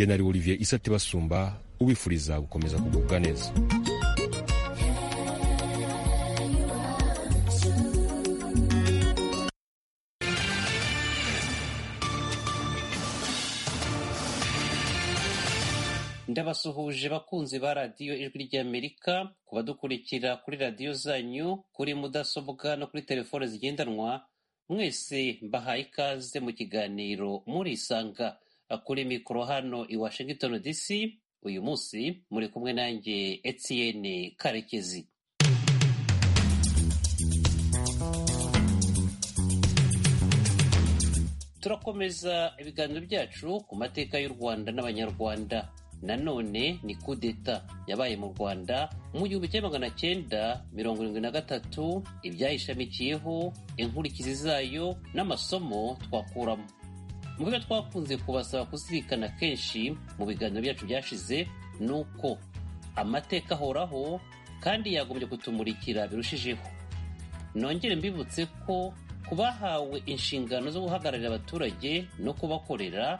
Jenerali Olivier Isati Basumba ubifuriza gukomeza kugubwa neza ndabasuhuje bakunzi ba radiyo ijwi ry'amerika ku badukurikira kuri radiyo zanyu kuri mudasobwa no kuri telefone zigendanwa mwese mbahaye ikaze mu kiganiro murisanga kuri mikoro hano i washington dc uyu munsi muri kumwe nanjye etienne karekezi turakomeza ibiganiro byacu ku mateka y'u rwanda n'abanyarwanda nanone ni kudeta yabaye mu rwanda mu gihumbi cya magana cyenda mirongo irindwi na gatatu ibyayishamikiyeho inkurikizi zayo n'amasomo twakuramo mu byo twakunze kubasaba kuzirikana kenshi mu biganiro byacu byashize ni uko amateka ahoraho kandi yagombye kutumurikira birushijeho nongere mbibutse ko ku bahawe inshingano zo guhagararira abaturage no kubakorera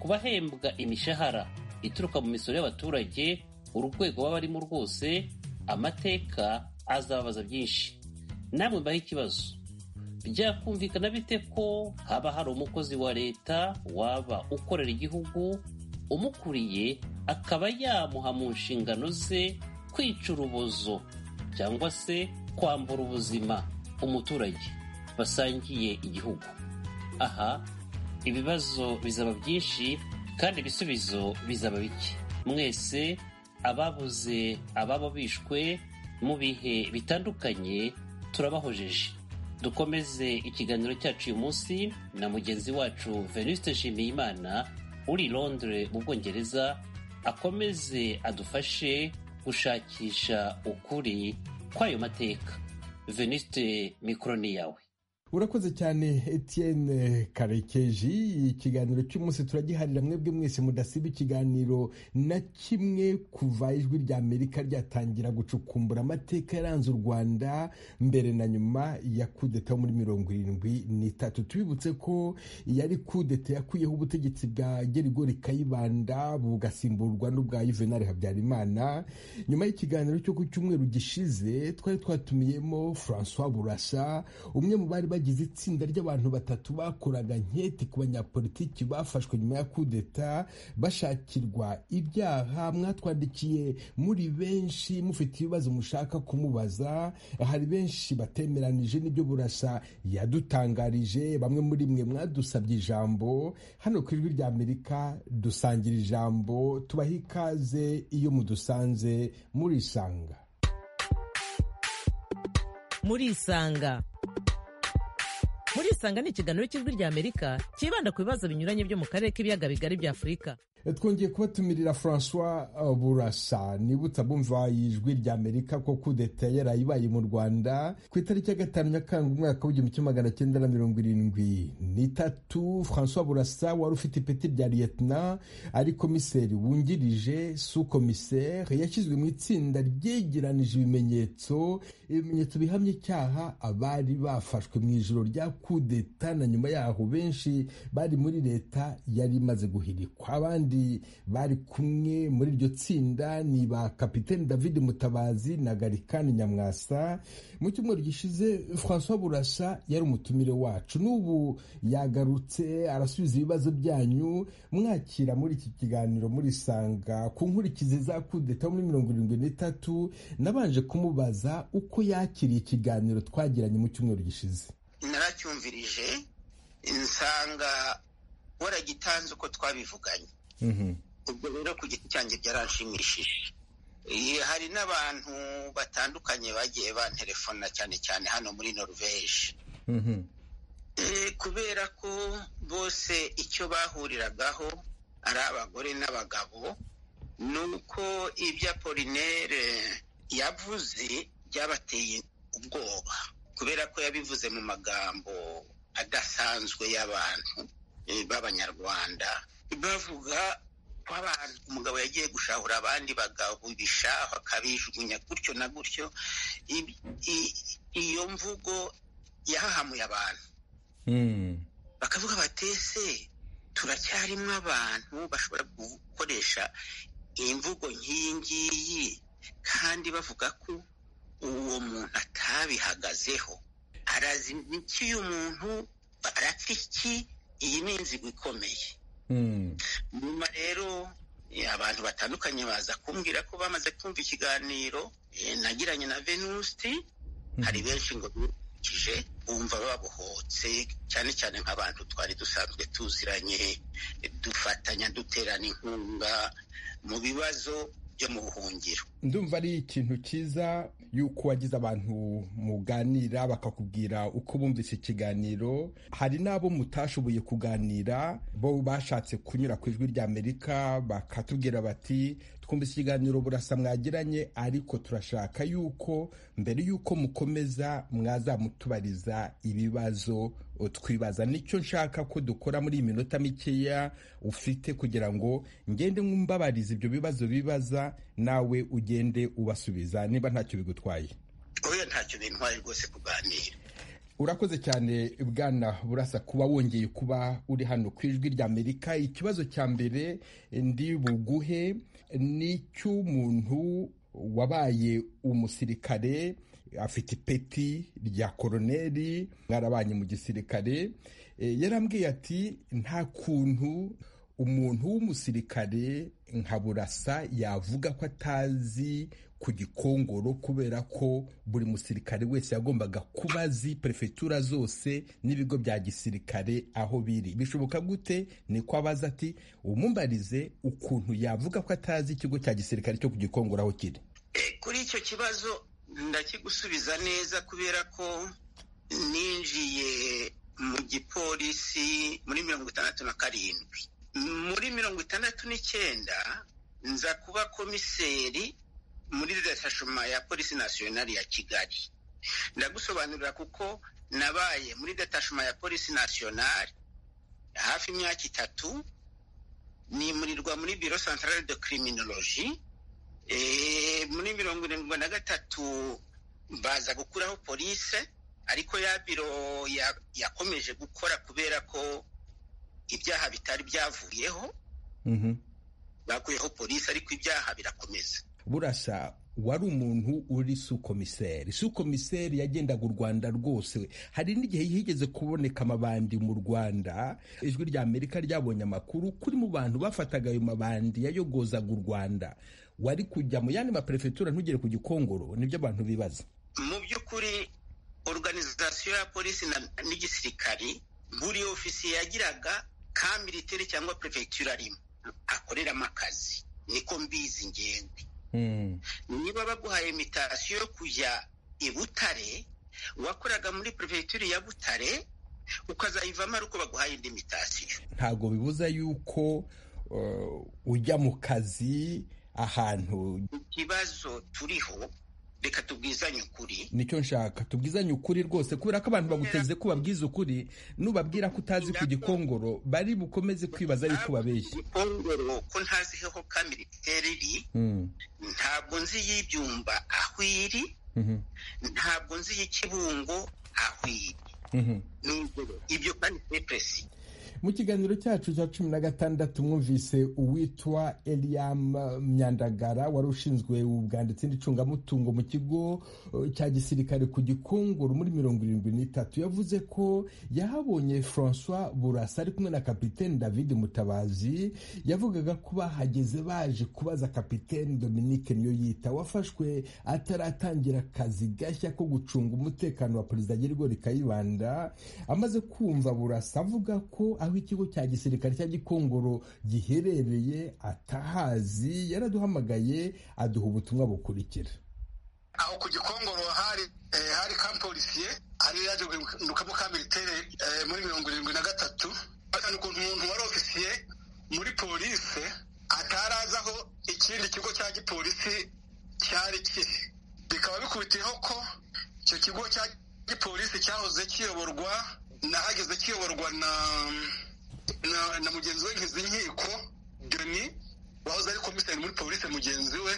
kubahembwa imishahara ituruka mu misoro y'abaturage urwego baba barimo rwose amateka azababaza byinshi namwe mbaho ikibazo byakumvikana bite ko haba hari umukozi wa leta waba ukorera igihugu umukuriye akaba yamuha mu nshingano ze kwica urubozo cyangwa se kwambura ubuzima umuturage basangiye igihugu aha ibibazo bizaba byinshi kandi ibisubizo bizaba bike mwese ababuze ababo bishwe mu bihe bitandukanye turabahojeje dukomeze ikiganiro cyacu uyu munsi na mugenzi wacu venuste nshimiyimana uri londre mu bwongereza akomeze adufashe gushakisha ukuri kw'ayo mateka venuste mikoro ni yawe urakoze cyane etienne karekeji ikiganiro cy'umunsi turagiharira mwebwe mwese mudasiba ikiganiro na kimwe kuva ijwi rya amerika ryatangira gucukumbura amateka yaranze u rwanda mbere na nyuma ya kudeta yo muri mirongo irindwi n'itatu tubibutse ko yari kudeta yakuyeho ubutegetsi bwa gerigori kayibanda bugasimburwa n'ubwa yuvenali habyarimana nyuma y'ikiganiro cyo ku cyumweru gishize twari twatumiyemo francois burasa umwe mu bari bagize itsinda ry'abantu batatu bakoraga nkete ku banyapolitiki bafashwe nyuma ya kudeta bashakirwa ibyaha mwatwandikiye muri benshi mufite ibibazo mushaka kumubaza hari benshi batemeranije n'ibyo burasa yadutangarije bamwe muri mwe mwadusabye ijambo hano ku ijwi rya amerika dusangira ijambo tubaha ikaze iyo mudusanze murisanga murisanga murisanga ni ikiganiro cy'ijwi rya amerika cyibanda ku bibazo binyuranye byo mu karere k'ibiyaga bigari bya afurika twongeye kubatumirira francois burasa nibutsa bumva ijwi rya amerika ko kudeta yarayibaye mu rwanda ku itariki ya gatanu nyakanga umwaka w'igihumbi kimwe magana cyenda na mirongo irindwi n'itatu francois burasa wari ufite ipeti rya liyetna ari komiseri wungirije su komiseri yashyizwe mu itsinda ryegeranije ibimenyetso ibimenyetso bihamya icyaha abari bafashwe mu ijoro rya kudeta na nyuma yaho benshi bari muri leta yari imaze guhirikwa abandi bari kumwe muri iryo tsinda ni ba kapiteni david mutabazi na garikani nyamwasa mu cyumweru gishize francois burasa yari umutumire wacu n'ubu yagarutse arasubiza ibibazo byanyu mwakira muri iki kiganiro murisanga ku nkurikizi za kudeta muri mirongo irindwi n'itatu nabanje kumubaza uko yakiriye ikiganiro twagiranye mu cyumweru gishize naracyumvirije nsanga waragitanze uko twabivuganye ubwo rero ku giti cyanjye byaranshimishije hari n'abantu batandukanye bagiye banterefona cyane cyane hano muri noruveje kubera ko bose icyo bahuriragaho ari abagore n'abagabo ni uko ibyo apolinere yavuze byabateye ubwoba kubera ko yabivuze mu magambo adasanzwe y'abantu b'abanyarwanda bavuga ko abantu umugabo yagiye gushahura abandi bagabo ibishaho akabijugunya gutyo na gutyo iyo mvugo yahahamuye abantu bakavuga batese turacyarimo abantu bashobora gukoresha imvugo nk'iyi ngiyi kandi bavuga ko uwo muntu atabihagazeho arazi iki uyu muntu arapfa iki iyi ni inzigo ikomeye nyuma rero abantu batandukanye baza kumbwira ko bamaze kumva ikiganiro eh, nagiranye na venusti hari benshi ngo bibukije bumva babohotse cyane cyane nk'abantu twari dusanzwe tuziranye dufatanya duterana inkunga mu bibazo byo mu buhungiro ndumva ari ikintu cyiza yuko wagize abantu muganira bakakubwira uko bumvise ikiganiro hari n'abo mutashoboye kuganira bo bashatse kunyura ku ijwi rya amerika bakatubwira bati twumvise ikiganiro burasa mwagiranye ariko turashaka yuko mbere yuko mukomeza mwazamutubariza ibibazo twibaza nicyo nshaka ko dukora muri iyi minota mikeya ufite kugira ngo ngende mwumbabarize ibyo bibazo bibaza nawe ugende ubasubiza niba ntacyo bigutwaye oya ntacyo bintwaye rwose kuganira urakoze cyane bwana burasa kuba wongeye kuba uri hano ku ijwi ry'amerika ikibazo cya mbere ndi buguhe ni icy'umuntu wabaye umusirikare afite ipeti rya koroneri mwarabanye mu gisirikare yarambwiye ati nta kuntu umuntu w'umusirikare nka burasa yavuga ko atazi ku gikongoro kubera ko buri musirikare wese yagombaga kuba azi perefegitura zose n'ibigo bya gisirikare aho biri bishoboka gute niko abaza ati umumbarize ukuntu yavuga ko atazi ikigo cya gisirikare cyo ku gikongoro aho kiri kuri icyo kibazo ndakigusubiza neza kubera ko ninjiye mu gipolisi muri mirongo itandatu na karindwi muri mirongo itandatu n'icyenda nza kuba komiseri muri detachema ya polisi nasiyonari ya kigali ndagusobanurira kuko nabaye muri detachema ya polisi nasiyonari hafi imyaka itatu nimurirwa muri biro santarare de kiriminoloji muri mirongo irindwi na gatatu baza gukuraho polise ariko ya biro yakomeje gukora kubera ko ibyaha bitari byavuyeho bakuyeho polisi ariko ibyaha birakomeza burasa wari umuntu uri sukomiseri sukomiseri yagendaga u rwanda rwose hari n'igihe higeze kuboneka amabandi mu rwanda ijwi rya amerika ryabonye amakuru kuri mu bantu bafataga ayo mabandi yayogozaga u rwanda wari kujya mu yandi maperefegitura ntugere ku gikongoro nibyo abantu bibaza mu by'ukuri organizasiyo ya polisi n'igisirikari buri ofisiye yagiraga ka militeri cyangwa perefegitura arimo akoreramo akazi niko mbizi ngende niba baguhaye imitasiyo yo kujya i butare wakoraga muri perefegitura ya butare ukazayivamo ari uko baguhaye indi mitasiyo ntabwo bibuza yuko uh, ujya mu kazi ahantu ikibazo turiho reka tubwizanye ukuri nicyo nshaka tubwizanye ukuri rwose kubera ko abantu baguteze ko babwiza ukuri nubabwira ko utazi ku gikongoro bari bukomeze kwibaza yuko ubabeshya gikongoro ko ntaziheho ka militeri iri ntabwo nzi y'ibyumba aho iri ntabwo nzi y'ikibungo aho iri Nubwo ibyo kandi ni peresi mu kiganiro cyacu cya cumi na gatandatu mwumvise uwitwa eliam myandagara wari ushinzwe ubwanditsi n'icungamutungo mu kigo cya gisirikare ku gikongoro muri mirongo irindwi n'itatu yavuze ko yahabonye francois burasa ari kumwe na kapitene david mutabazi yavugaga ko bahageze baje kubaza kapitene dominique niyo yita wafashwe ataratangira akazi gashya ko gucunga umutekano wa perezida Gerigori Kayibanda amaze kumva burasa avuga ko aho ikigo cya gisirikare cya gikongoro giherereye atahazi yaraduhamagaye aduha ubutumwa bukurikira aho ku gikongoro hari eh, hari kampolisiye hari yaje guhindukamo ka militaire eh, muri mirongo irindwi na gatatu basanga ukuntu umuntu wari ofisiye muri polise atarazi aho ikindi kigo cya gipolisi cyari kiri bikaba bikubitiyeho ko icyo kigo cya gipolisi cyahoze kiyoborwa nahageze kiyoborwa na na na mugenzi we nkizi nkiko deni wahoze ari komiseri muri polisi mugenzi we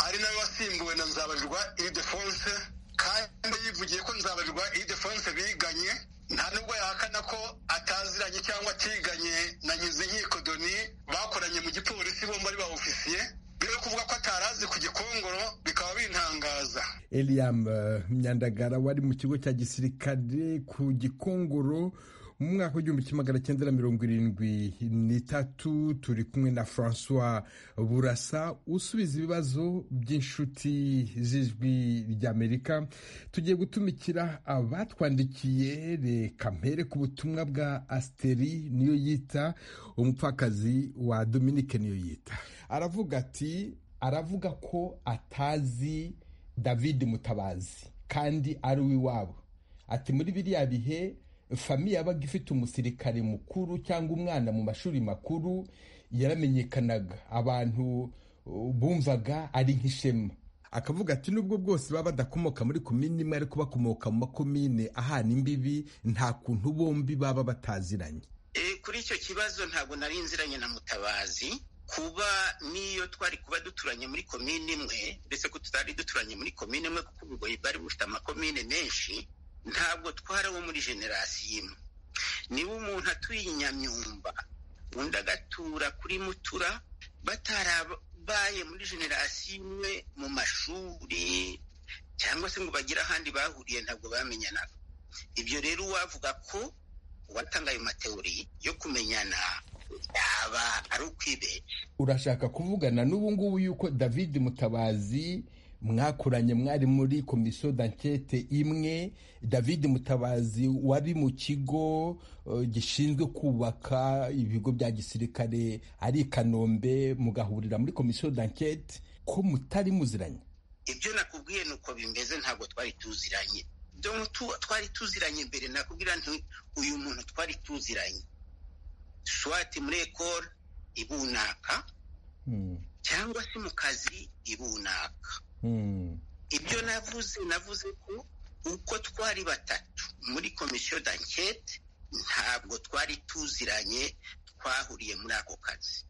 ari nawe wasimbuwe na nzabarirwa iri defonse kandi yivugiye ko nzabarirwa iri defonse biganye nta nubwo yahakana ko ataziranye cyangwa atiganye na nyizinkiko doni bakoranye mu gipolisi bombi ari ba ofisiye byo kuvuga ko atarazi ku gikongoro bikaba bintangaza eliam myandagara wari mu kigo cya gisirikare ku gikongoro mu mwaka w'igihumbi kimwe magana cyenda na mirongo irindwi n'itatu turi kumwe na francois burasa usubiza ibibazo by'inshuti z'ijwi ry'amerika tugiye gutumikira abatwandikiye reka mpere ku butumwa bwa asiteri niyo yita umupfakazi wa dominike niyo yita aravuga ati aravuga ko atazi david mutabazi kandi ari uw'iwabo ati muri biriya bihe famiye yabaga ifite umusirikare mukuru cyangwa umwana mu mashuri makuru yaramenyekanaga abantu bumvaga ari nk'ishema akavuga ati nubwo bwose baba badakomoka muri komini imwe ariko bakomoka mu makomine ahana imbibi nta kuntu bombi baba bataziranye kuri icyo kibazo ntabwo nari nziranye na mutabazi kuba niyo twari kuba duturanye muri komini imwe mbese ko tutari duturanye muri komini imwe kuko ubugoyi bwari bufite amakomine menshi ntabwo twari abo muri generasiyo imwe niba umuntu atuye i nyamyumba undi agatura kuri mutura batarabaye muri generasiyo imwe mu mashuri cyangwa se ngo bagire ahandi bahuriye ntabwo bamenyanaga ibyo rero uwavuga ko uwatanga ayo matewuri yo kumenyana yaba ari ukwibeshya urashaka kuvugana n'ubu ngubu yuko david mutabazi mwakoranye mwari muri komisiyo dankete imwe david mutabazi wari mu kigo gishinzwe kubaka ibigo bya gisirikare ari i kanombe mugahurira muri komisiyo dankete ko mutari muziranye ibyo nakubwiye ni uko bimeze ntabwo twari tuziranye twari tuziranye mbere nakubwira nti uyu muntu twari tuziranye swati muri ekoro ibunaka cyangwa se mu kazi ibunaka ibyo navuze navuze ko uko twari batatu muri komisiyo dankete ntabwo twari tuziranye twahuriye muri ako kazi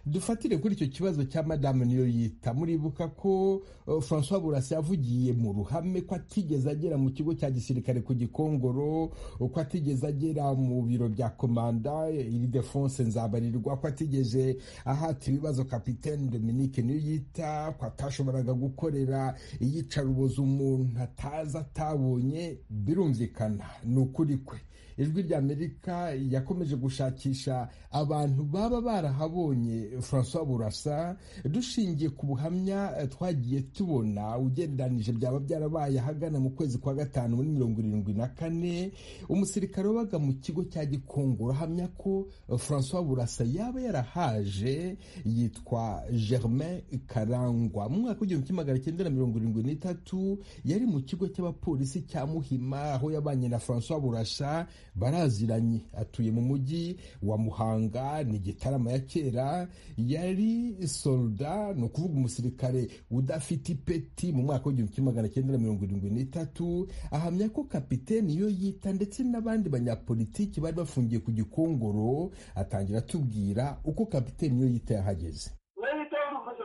dufatire kuri icyo kibazo cya madamu niyo yita muribuka ko francois burasi yavugiye mu ruhame ko atigeze agera mu kigo cya gisirikare ku gikongoro ko atigeze agera mu biro bya komanda iri defense nzabarirwa ko atigeze ahata ibibazo kapitene dominique niyo yita ko atashoboraga gukorera iyicaruboza umuntu atazi atabonye birumvikana ni ukuri kwe ijwi rya amerika yakomeje gushakisha abantu baba barahabonye francois burasa dushingiye ku buhamya twagiye tubona ugereranije byaba byarabaye ahagana mu kwezi kwa gatanu muri mirongo irindwi na kane umusirikare wabaga mu kigo cya gikongoro ahamya ko francois burasa yaba yarahaje yitwa germain karangwa mu mwaka w'igihumbi kimwe magana cyenda na mirongo irindwi n'itatu yari mu kigo cy'abapolisi cya muhima aho yabanye na francois burasa baraziranye atuye mu mujyi wa muhanga ni igitaramo ya kera yari solda ni ukuvuga umusirikare udafite ipeti mu mwaka w'igihumbi kimwe magana cyenda na mirongo irindwi n'itatu ahamya ko kapiteni iyo yita ndetse n'abandi banyapolitiki bari bafungiye ku gikongoro atangira atubwira uko kapiteni iyo yita yahageze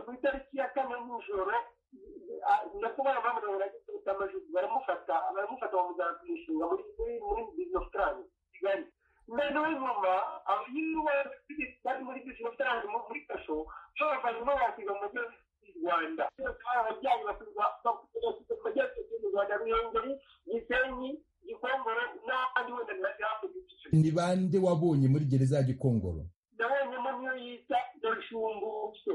ku itariki ya kane nijoro ndakubona mpamvu bagifite amajwi baramufata baramufata bamujyana ku ishinga muri muri bizinesi ofu tarani kigali noneho nyuma abanyurwa bari muri bizinesi ofu tarani muri kasho ushobora kuza no wakwiga mu mujyi w'i rwanda ababyeyi basubiza amajyaruguru y'u rwanda ruhengeri gisenyi gikongoro n'abandi wenda ntibajyana ni bande wabonye muri gereza ya gikongoro ndabonyemo niyo yita dorishumbuke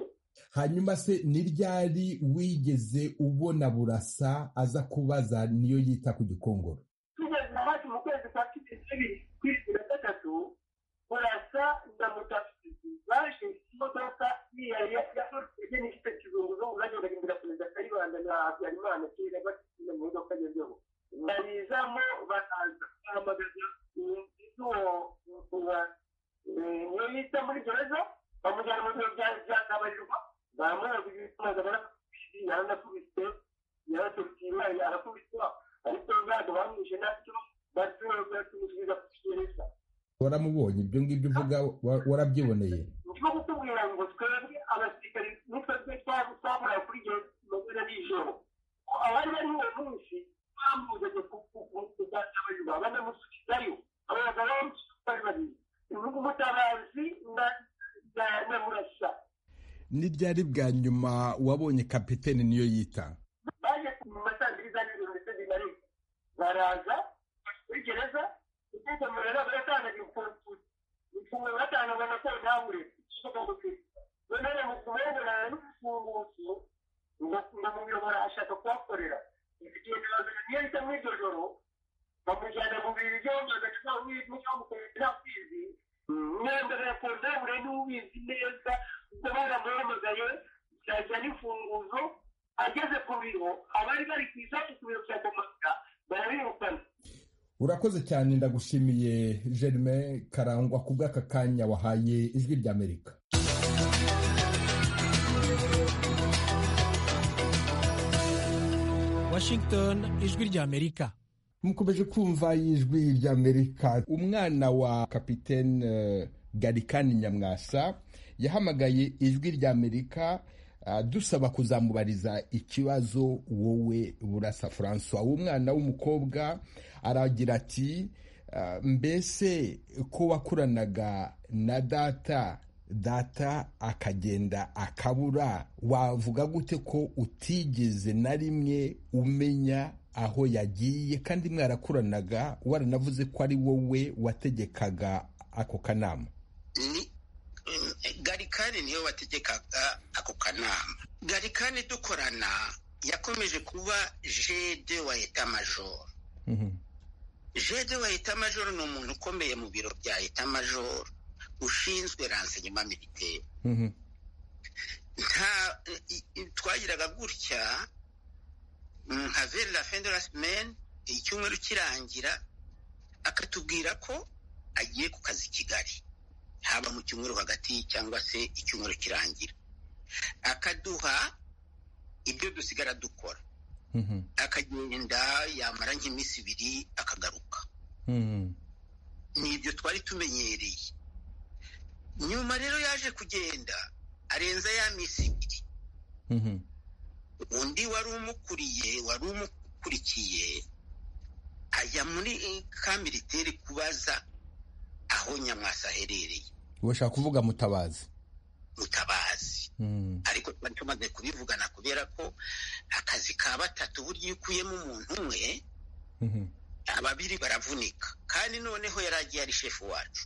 hanyuma se ni ryari wigeze ubona burasa aza kubaza niyo yita ku gikongoro tugeze hafi mu kwezi kwa cumi n'ibiri ku isi na gatatu burasa na mutasizi baje imodoka yari yakoresheje n'ifite kizunguzo uragenda birakomeza kayibanda na habyarimana kera bakina mu modoka agezweho barizamo bakaza bahamagaza uwo niyo yita muri gereza bamujyana mu biro bya byakabarirwa baramubaza ibikomeza barakubise yaranakubise yaraturutse imari arakubiswa ariko bado bamwishe nacyo batumusubiza ku kigereza waramubonye ibyo ngibyo uvuga wa- warabyiboneye ndimo kutubwira ngo twebwe abasirikari n'utwebwe twakorera kuri iyo magana nijoro abari bari uwo munsi bamuzanye ku byakabarirwa banamusubizayo ntibyari bwa nyuma wabonye kapitene niyo yita baje mu masandiri za nijoro ndetse bimari baraza muri gereza ugeze mu rero baratangaje ukuntu ukuntu batangaza na kore ntabure none mu kubengana n'ubufunguzi ndamuyobora ashaka kuhakorera ifite ibibazo niyo bita mu iryo joro bamujyana mu biro byombi agacupa w'ibyo mukorera nta kwizi mwenda na kondamure n'ubizi neza ubwo baramuhamagaye byajya n'ifunguzo ageze ku biro abari bari ku isaku ku biro bya komanda barabirukana urakoze cyane ndagushimiye germain karangwa ku bw'aka kanya wahaye ijwi ry'amerika washington ijwi ry'amerika mukomeje kumva ijwi ry'amerika umwana wa kapitene eh, garikani nyamwasa yahamagaye ijwi ry'amerika ah, dusaba kuzamubariza ikibazo wowe burasa francois uwo mwana w'umukobwa aragira ati "Ah, mbese ko wakuranaga na data data akagenda akabura wavuga gute ko utigeze na rimwe umenya aho yagiye kandi mwarakuranaga waranavuze ko ari wowe wategekaga ako kanama ni mm, garikani niwe wategekaga ako kanama garikani dukorana yakomeje kuba jede wa etamajoro jede wa etamajoro ni umuntu ukomeye mu biro bya etamajoro ushinzwe ransenyuma militeri nta i- i- twagiraga gutya mm, nka veri la fin de la semaine icyumweru kirangira akatubwira ko agiye ku kazi i kigali haba mu cyumweru hagati cyangwa se icyumweru kirangira akaduha ibyo dusigara dukora akagenda yamara nk'iminsi ibiri akagaruka ni ibyo twari tumenyereye nyuma rero yaje kugenda arenza ya minsi ibiri undi wari umukuriye wari umukurikiye ajya muri eh, kamiliteri kubaza aho nyamwasa aherereye urashaka kuvuga mutabazi mutabazi ariko twari tumaze kubivugana kubera ko akazi ka batatu burya iyo ukuyemo umuntu umwe ababiri baravunika kandi noneho yari agiye ari shefu wacu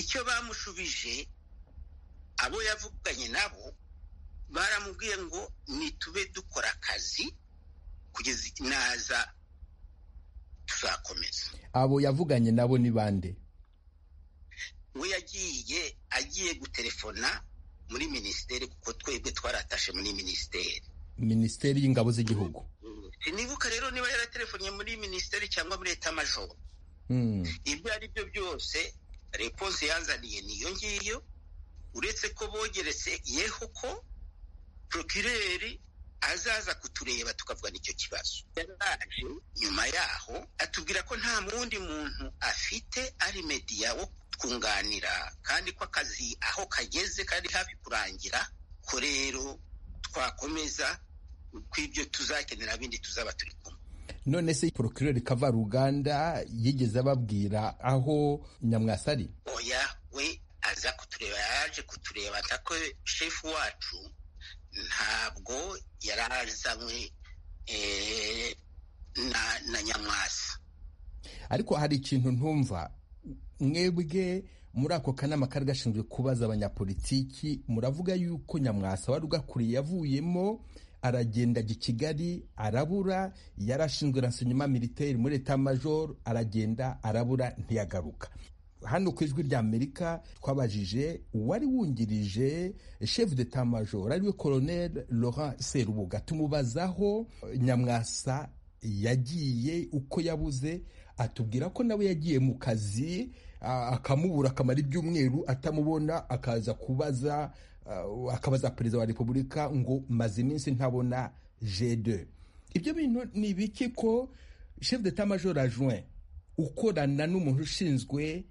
icyo bamushubije abo yavuganye nabo baramubwiye ngo nitube dukora akazi kugeza naza tuzakomeza abo yavuganye nabo ni bande we yagiye agiye guterefona muri minisiteri kuko twebwe twaratashe muri minisiteri minisiteri y'ingabo z'igihugu sinibuka rero niba yaraterefonnye muri minisiteri cyangwa muri etamajoro Mhm. ibyo ari byo byose reponse yanzaniye niyo ngiyo uretse ko bogeretse yeho ko prokireri azaza kutureba tukavuga n'icyo kibazo yaraje nyuma yaho atubwira ko nta wundi muntu afite ari mediya wo twunganira kandi ko akazi aho kageze kari hafi kurangira ko rero twakomeza kw'ibyo tuzakenera bindi tuzaba turi kumwe none se porokirori kavaruganda yigeze ababwira aho nyamwasa ari oya we aza kutureba yaje kutureba atako shefu wacu ntabwo yari azanywe eh, na, na nyamwasa ariko hari ikintu ntumva mwebwe muri ako kanama kari gashinzwe kubaza abanyapolitiki muravuga yuko nyamwasa wari ugakuriye yavuyemo aragenda ajya i kigali arabura yari ashinzwe ransonyuma militeri muri etamajoro aragenda arabura ntiyagaruka hano ku ijwi ry'amerika twabajije uwari wungirije chef d'etamajoro ariwe colonel laurent serubuga tumubazaho eh, nyamwasa yagiye uko yabuze atubwira ko nawe yagiye mu kazi ah, akamubura akamara ibyumweru atamubona akaza kubaza ah, akabaza perezida wa repubulika ngo maze iminsi ntabona g2 ibyo bintu ni ibiki ko chef d'etamajoro adjoint ukorana n'umuntu ushinzwe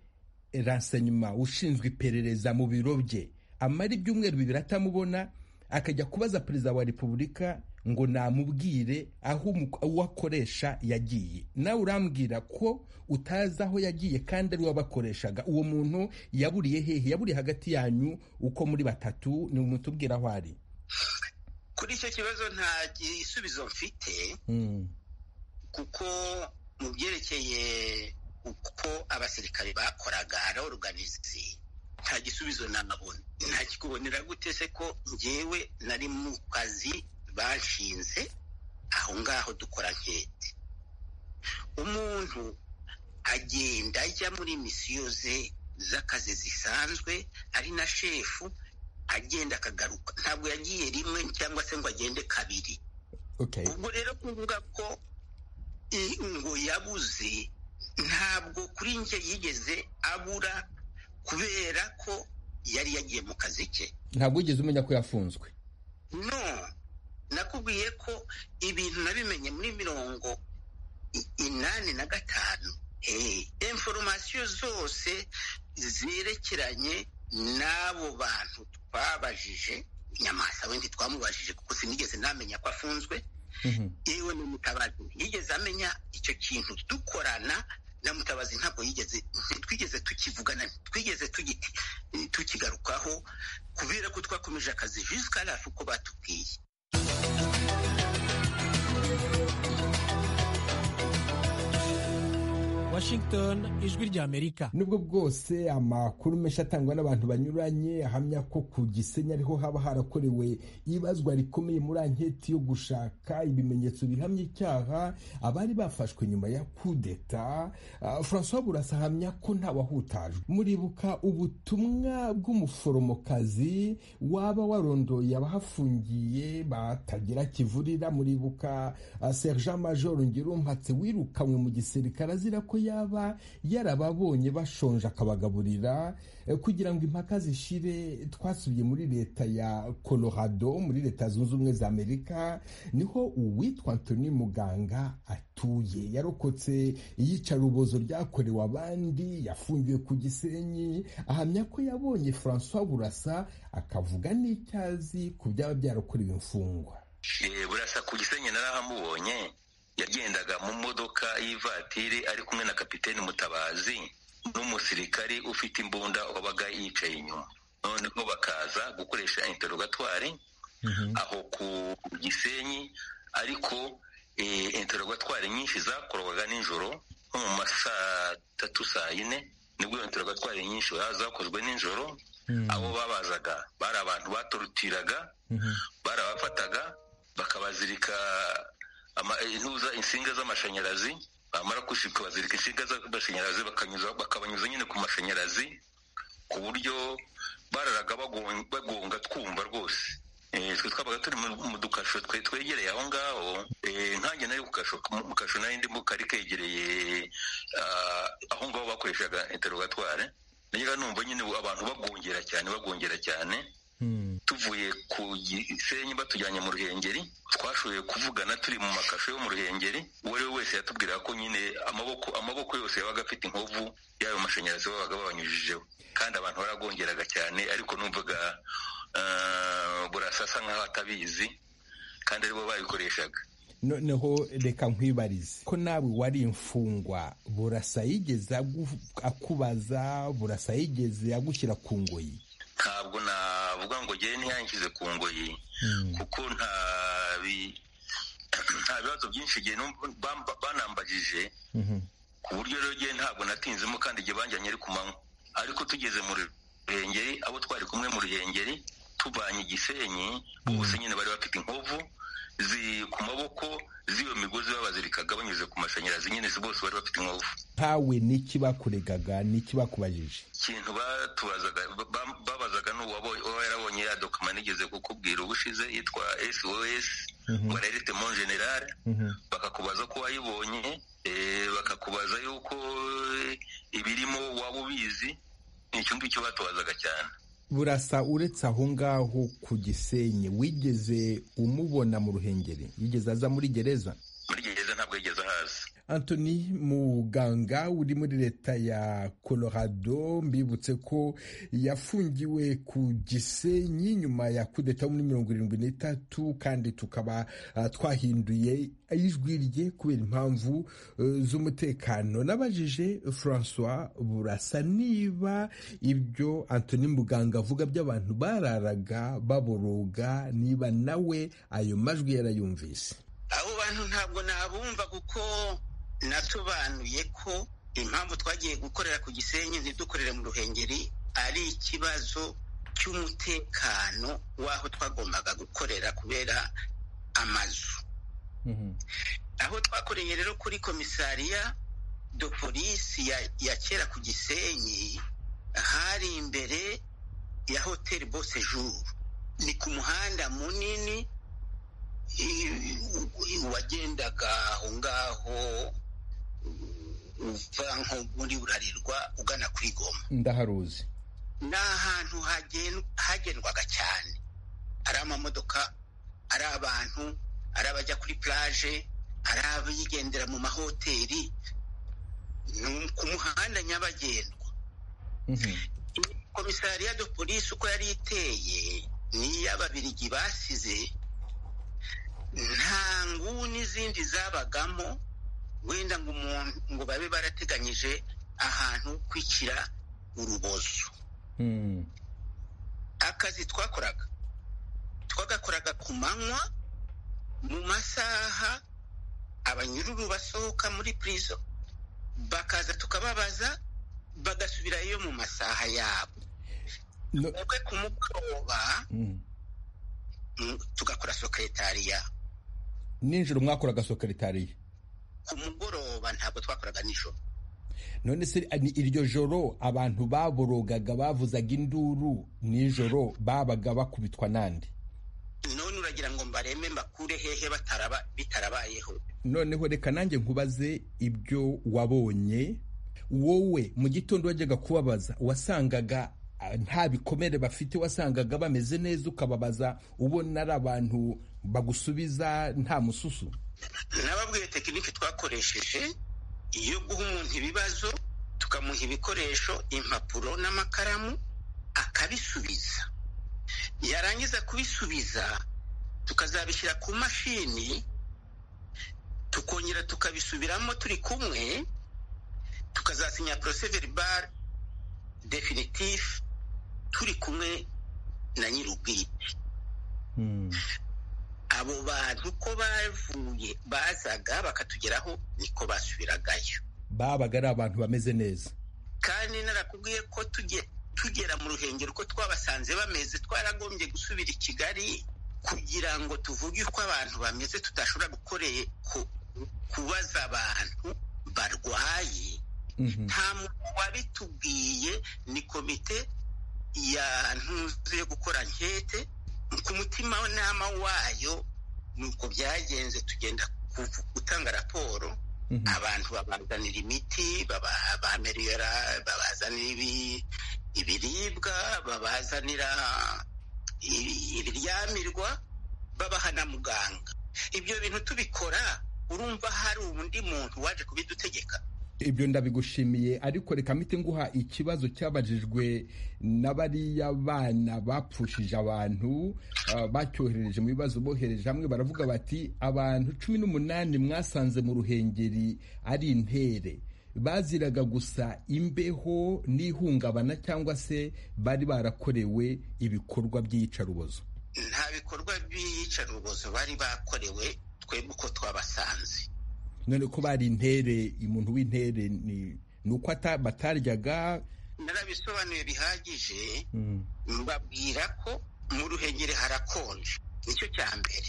renseignement ushinzwe iperereza mu biro bye amara ibyumweru bibiri atamubona akajya kubaza perezida wa repubulika ngo namubwire aho uwo akoresha yagiye nawe urambwira ko utazi aho yagiye kandi ari wabakoreshaga uwo muntu yaburiye hehe yaburiye hagati yanyu uko muri batatu ni umutubwira aho ari kuri icyo kibazo nta gisubizo mfite kuko mu byerekeye uko abasirikare bakoraga ara oruganizi nta gisubizo nabona nta kikubonera gute se ko ngewe nari mu kazi bashinze aho ngaho dukora ankete umuntu agenda ajya muri misiyo ze z'akazi zisanzwe ari na shefu agenda akagaruka ntabwo yagiye rimwe cyangwa se ngo agende kabiri ubwo rero kuvuga ko ngo yabuze ntabwo kuri njye yigeze abura kubera ko yari yagiye mu kazi ke ntabwo wigeze umenya ko yafunzwe no nakubwiye ko ibintu nabimenye muri mirongo inani na gatanu inforomasiyo zose zerekeranye n'abo bantu twabajije nyamasa wenda twamubajije kuko sinigeze namenya ko afunzwe yewe ni mutabazi yigeze amenya icyo kintu dukorana na mutabazi ntabwo yigeze twigeze tukivugana twigeze tukigarukaho kubera ko twakomeje akazi jisika rafu uko batubwiye Washington ijwi ry'Amerika nubwo bwose amakuru menshi atangwa n'abantu banyuranye ahamya ko ku gisenyi ariho haba harakorewe ibazwa rikomeye muri anketi yo gushaka ibimenyetso bihamya icyaha abari bafashwe nyuma ya kudeta uh, francois burasa ahamya ko ntawahutajwe muribuka ubutumwa bw'umuforomokazi waba warondoye abahafungiye batagira kivurira muribuka uh, sergent major ngirumpatse wirukanywe mu gisirikare azira ko yaba yarababonye bashonje akabagaburira kugira ngo impaka zishire twasubiye muri leta ya colorado muri leta zunze ubumwe za amerika niho uwitwa antoni muganga atuye yarokotse iyicarubozo ryakorewe abandi yafungiwe ku gisenyi ahamya ko yabonye francois burasa akavuga n'icyazi ku byaba byarakorewe imfungwa burasa ku gisenyi narahamubonye yagendaga mu modoka y'ivatiri ari kumwe na kapiteni mutabazi n'umusirikari ufite imbunda wabaga yicaye inyuma noneho bakaza gukoresha interogatwari aho ku gisenyi ariko interogatwari nyinshi zakorwaga nijoro nko mu masaa tatu saa yine nibwo interogatwari nyinshi zakozwe nijoro abo babazaga bari abantu batorutiraga barabafataga bakabazirika intuza insinga z'amashanyarazi bamara gushika bazirika insinga z'amashanyarazi bakabanyuza nyine ku mashanyarazi ku buryo bararaga bagonga twumva rwose twe twabaga turi mu dukasho twe twegereye aho ngaho nkanjye nari mu kasho nari ndimo kari kegereye aho ngaho bakoreshaga interogatware nagira numva nyine abantu bagongera cyane bagongera cyane tuvuye ku gisenyi batujyanye mu ruhengeri twashoboye kuvugana turi mu makasho yo mu ruhengeri uwo ari we wese yatubwiraga ko nyine amaboko amaboko yose yabaga afite inkovu y'ayo mashanyarazi babaga babanyujijeho kandi abantu baragongeraga cyane ariko numvaga burasasa nk'aho atabizi kandi aribo babikoreshaga noneho reka nkwibarize ko nawe wari imfungwa burasa yigeze akubaza burasa yigeze agushyira ku ngoyi ntabwo navuga ngo njyewe ntiyangize ku ngoyi kuko nta bibazo byinshi banambagije ku buryo rero njyewe ntabwo natinzemo kandi igihe banjyanye ari ku manywa ariko tugeze mu ruhengeri abo twari kumwe mu ruhengeri tuvanye igisenyi bose nyine bari bafite inkovu ku maboko z'iyo migozi babazirikaga banyuze ku mashanyarazi nyine bose bari bafite inkovu ntawe n'iki bakuregaga n'iki bakubajije ikintu batubazaga babazaga ni uwaba yarabonye ya dokima nigeze kukubwira ubushize yitwa sos ngo arerite mon generale bakakubaza ko wayibonye bakakubaza yuko ibirimo waba ubizi icyo ngicyo batubazaga cyane burasa uretse aho ngaho ku gisenyi wigeze umubona mu ruhengeri yigeze aza muri gereza muri gereza ntabwo yigeze ahaza antoni muganga uri muri leta ya colorado mbibutse ko yafungiwe ku gisenyi nyuma ya kudeta muri mirongo irindwi n'itatu kandi tukaba uh, twahinduye ijwi rye kubera impamvu uh, z'umutekano nabajije francois burasa niba ibyo antoni muganga avuga by'abantu bararaga baboroga niba nawe ayo majwi yarayumvise abo bantu ntabwo nabumva kuko natubanuye ko impamvu twagiye gukorera ku gisenyi ntidukorere mu ruhengeri ari ikibazo cy'umutekano w'aho twagombaga gukorera kubera amazu aho twakoreye rero kuri komisariya do polisi ya kera ku gisenyi hari imbere ya hoteli bose juru ni ku muhanda munini wagendaga aho ngaho uva nko muri burarirwa ugana kuri goma ndaharuzi ni ahantu hagendwaga cyane ari amamodoka ari abantu ari abajya kuri plage ari abigendera mu mahoteli ni ku muhanda nyabagendwa komisariya do polisi uko yari iteye n'iy'ababirigi basize nta nguni zindi zabagamo wenda ngo umuntu ngo babe barateganyije ahantu kwikira urubozo akazi twakoraga twagakoraga ku manywa mu masaha abanyururu basohoka muri purizo bakaza tukababaza bagasubirayo mu masaha yabo twebwe ku mugoroba tugakora sokeretariya nijoro mwakoraga sokeretariya ku mugoroba ntabwo twakoraga nijoro none se iryo joro abantu baborogaga bavuzaga induru nijoro babaga bakubitwa n'andi none uragira ngo mbareme mbakure hehe bitarabayeho noneho reka nanjye nkubaze ibyo wabonye wowe mu gitondo wajyaga kubabaza wasangaga nta bikomere bafite wasangaga bameze neza ukababaza ubona ari abantu bagusubiza nta mususu nababwiye tekinike twakoresheje iyo guha umuntu ibibazo tukamuha ibikoresho impapuro n'amakaramu akabisubiza yarangiza kubisubiza tukazabishyira ku mashini tukongera tukabisubiramo turi kumwe tukazasinya poroseveribare definitifu turi kumwe na nyir'ubwite abo bantu ko bavuye bazaga bakatugeraho niko basubiragayo babaga ari abantu bameze neza kandi narakubwiye ko tugera mu ruhengero ko twabasanze bameze twaragombye gusubira i kigali kugira ngo tuvuge uko abantu bameze tudashobora gukoreye kubaza abantu barwaye nta muntu wabitubwiye ni komite ya ntuzi yo gukora nkete ku mutima nama wayo ni uko byagenze tugenda gutanga raporo abantu babazanira imiti bamerera babazanira ibiribwa babazanira ibiryamirwa babaha na muganga ibyo bintu tubikora urumva hari undi muntu waje kubidutegeka ibyo ndabigushimiye ariko reka mite nguha ikibazo cyabajijwe na bariya bana bapfushije abantu bacyohereje mu bibazo bohereje hamwe baravuga bati abantu cumi n'umunani mwasanze mu ruhengeri ari intere baziraga gusa imbeho n'ihungabana cyangwa se bari barakorewe ibikorwa by'iyicarubozo nta bikorwa by'iyicarubozo bari bakorewe twebwe uko twabasanze none ko bari intere umuntu w'intere ni uko bataryaga narabisobanuye bihagije mbabwira ko mu ruhengeri harakonje nicyo cya mbere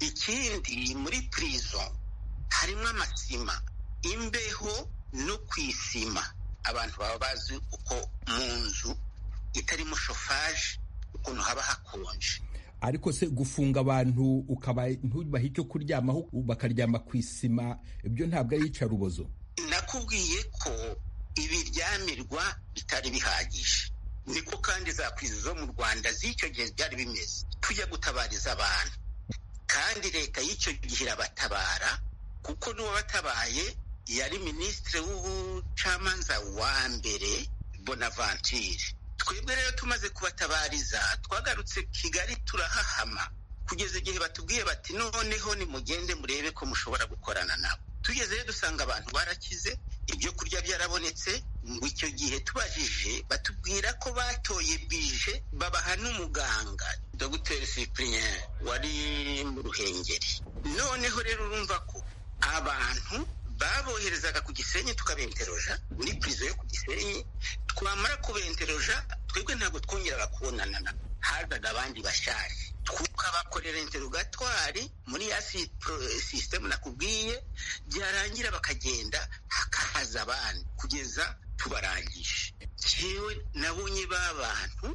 ikindi muri purizo harimo amasima imbeho no ku isima abantu baba bazi uko mu nzu itarimo shofaje ukuntu haba hakonje ariko se gufunga abantu ukaba ntubahe icyo kuryamaho bakaryama ku isima ibyo ntabwo ari iyicarubozo nakubwiye ko ibiryamirwa bitari bihagije niko kandi za kwizi zo mu rwanda z'icyo gihe byari bimeze tujya gutabariza abantu kandi leta y'icyo gihe irabatabara kuko n'uwabatabaye yari minisitiri w'ubucamanza wa mbere bonavanture twebwe rero tumaze kubatabariza twagarutse kigali turahahama kugeza igihe batubwiye bati noneho nimugende murebe ko mushobora gukorana nabo tugezeyo dusanga abantu barakize ibyo kurya byarabonetse ngo icyo gihe tubajije batubwira ko batoye bije babaha n'umuganga dogiteri sipuriyeni wari mu ruhengeri noneho rero urumva ko abantu baboherezaga ku gisenyi tukabenteroja muri purizo yo ku gisenyi twamara kubenteroja twebwe ntabwo twongeraga kubonana nabo hazaga abandi bashaje tukabakorera interogatwari muri ya sisitemu nakubwiye byarangira bakagenda hakaza abandi kugeza tubarangije jewe nabonye ba bantu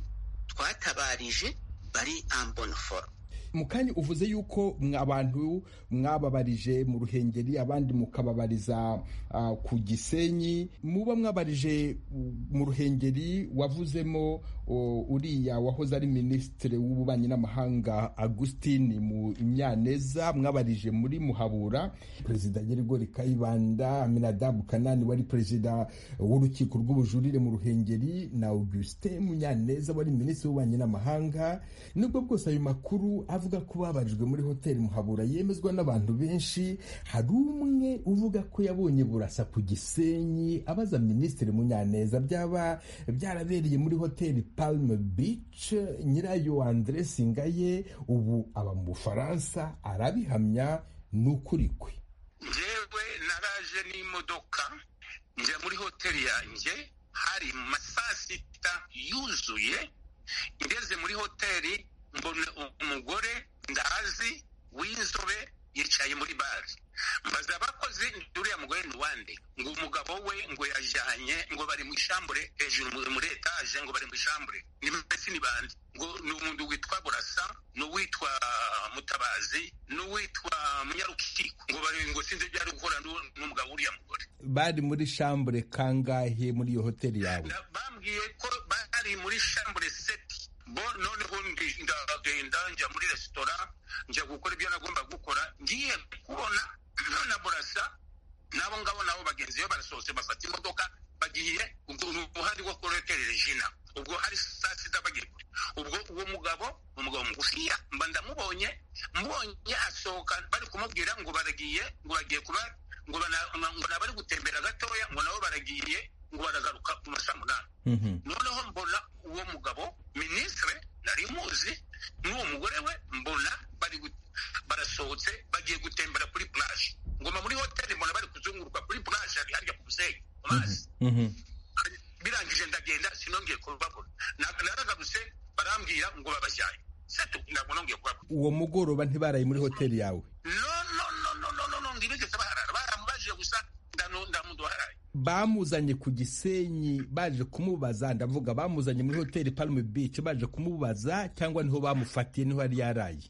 twatabarije bari amboniforo mukanya uvuze yuko abantu mwababarije mu ruhengeri abandi mukababariza ku gisenyi muba mwabarije mu ruhengeri wavuzemo uriya wahoze ari minisitiri w'ububanyi n'amahanga agustin mu nyaneza mwabarije muri muhabura perezida nyirigori kayibanda aminadabu kanani wari perezida w'urukiko rw'ubujurire mu ruhengeri na augustin munyaneza wari minisitiri w'ububanyi n'amahanga nubwo bwose ayo makuru avuga ko babarijwe muri hoteli muhabura yemezwa n'abantu benshi hari umwe uvuga ko yabonye burasa ku gisenyi abaza minisitiri munyaneza byaba byarabereye muri hoteli palme beach nyirayo andre singaye ubu aba mu bufaransa arabihamya ni ukuri kwe njyewe naraje n'imodoka njya muri hoteli yanjye hari saa sita yuzuye ngeze muri hoteli mbona umugore ndazi w'inzobe yicaye muri bare mbaza abakozi uriya mugore ni wande ngo umugabo we ngo yajyanye ngo bari mu ishambure hejuru muri etaje ngo bari mu ishambure ni mbese ni bande ngo ni umuntu witwa burasa n'uwitwa mutabazi n'uwitwa munyarukiko ngo bari ngo sinzi ibyo ari gukora n'umugabo w'uriya mugore bari muri shambure kangahe muri iyo hoteli yawe bambwiye ko bari muri shambure seti bo noneho ndagenda njya muri resitora njya gukora ibyo nagomba gukora ngiye kubona none burasa n'abo ngabo nabo bagenzi be barasohotse bafata imodoka bagiye uruhande rwo kuroteri regina ubwo hari saa sita bagiye ubwo uwo mugabo umugabo mugufiya mba ndamubonye mubonye asohoka bari kumubwira ngo baragiye ngo bagiye kuba ngo nabari gutembera gatoya ngo nabo baragiye ngo baragaruka ku masaa munani noneho mbona uwo mugabo minisitire nari muzi n'uwo mugore we mbona barasohotse bagiye gutembera kuri puraje ngoma muri hoteli mbona bari kuzunguruka kuri puraje harya ku musenyi amazi birangije ndagenda sinongeye kubabona naragarutse barambwira ngo babajyanye setu ntabwo nongeye kubabona uwo mugoroba ntibaraye muri hoteli yawe no no no no no no no ntibigeze baharara baramubajije gusa ndamudaharaye bamuzanye ku gisenyi baje kumubaza ndavuga bamuzanye muri hoteli palme beach baje kumubaza cyangwa niho bamufatiye niho yari yaraye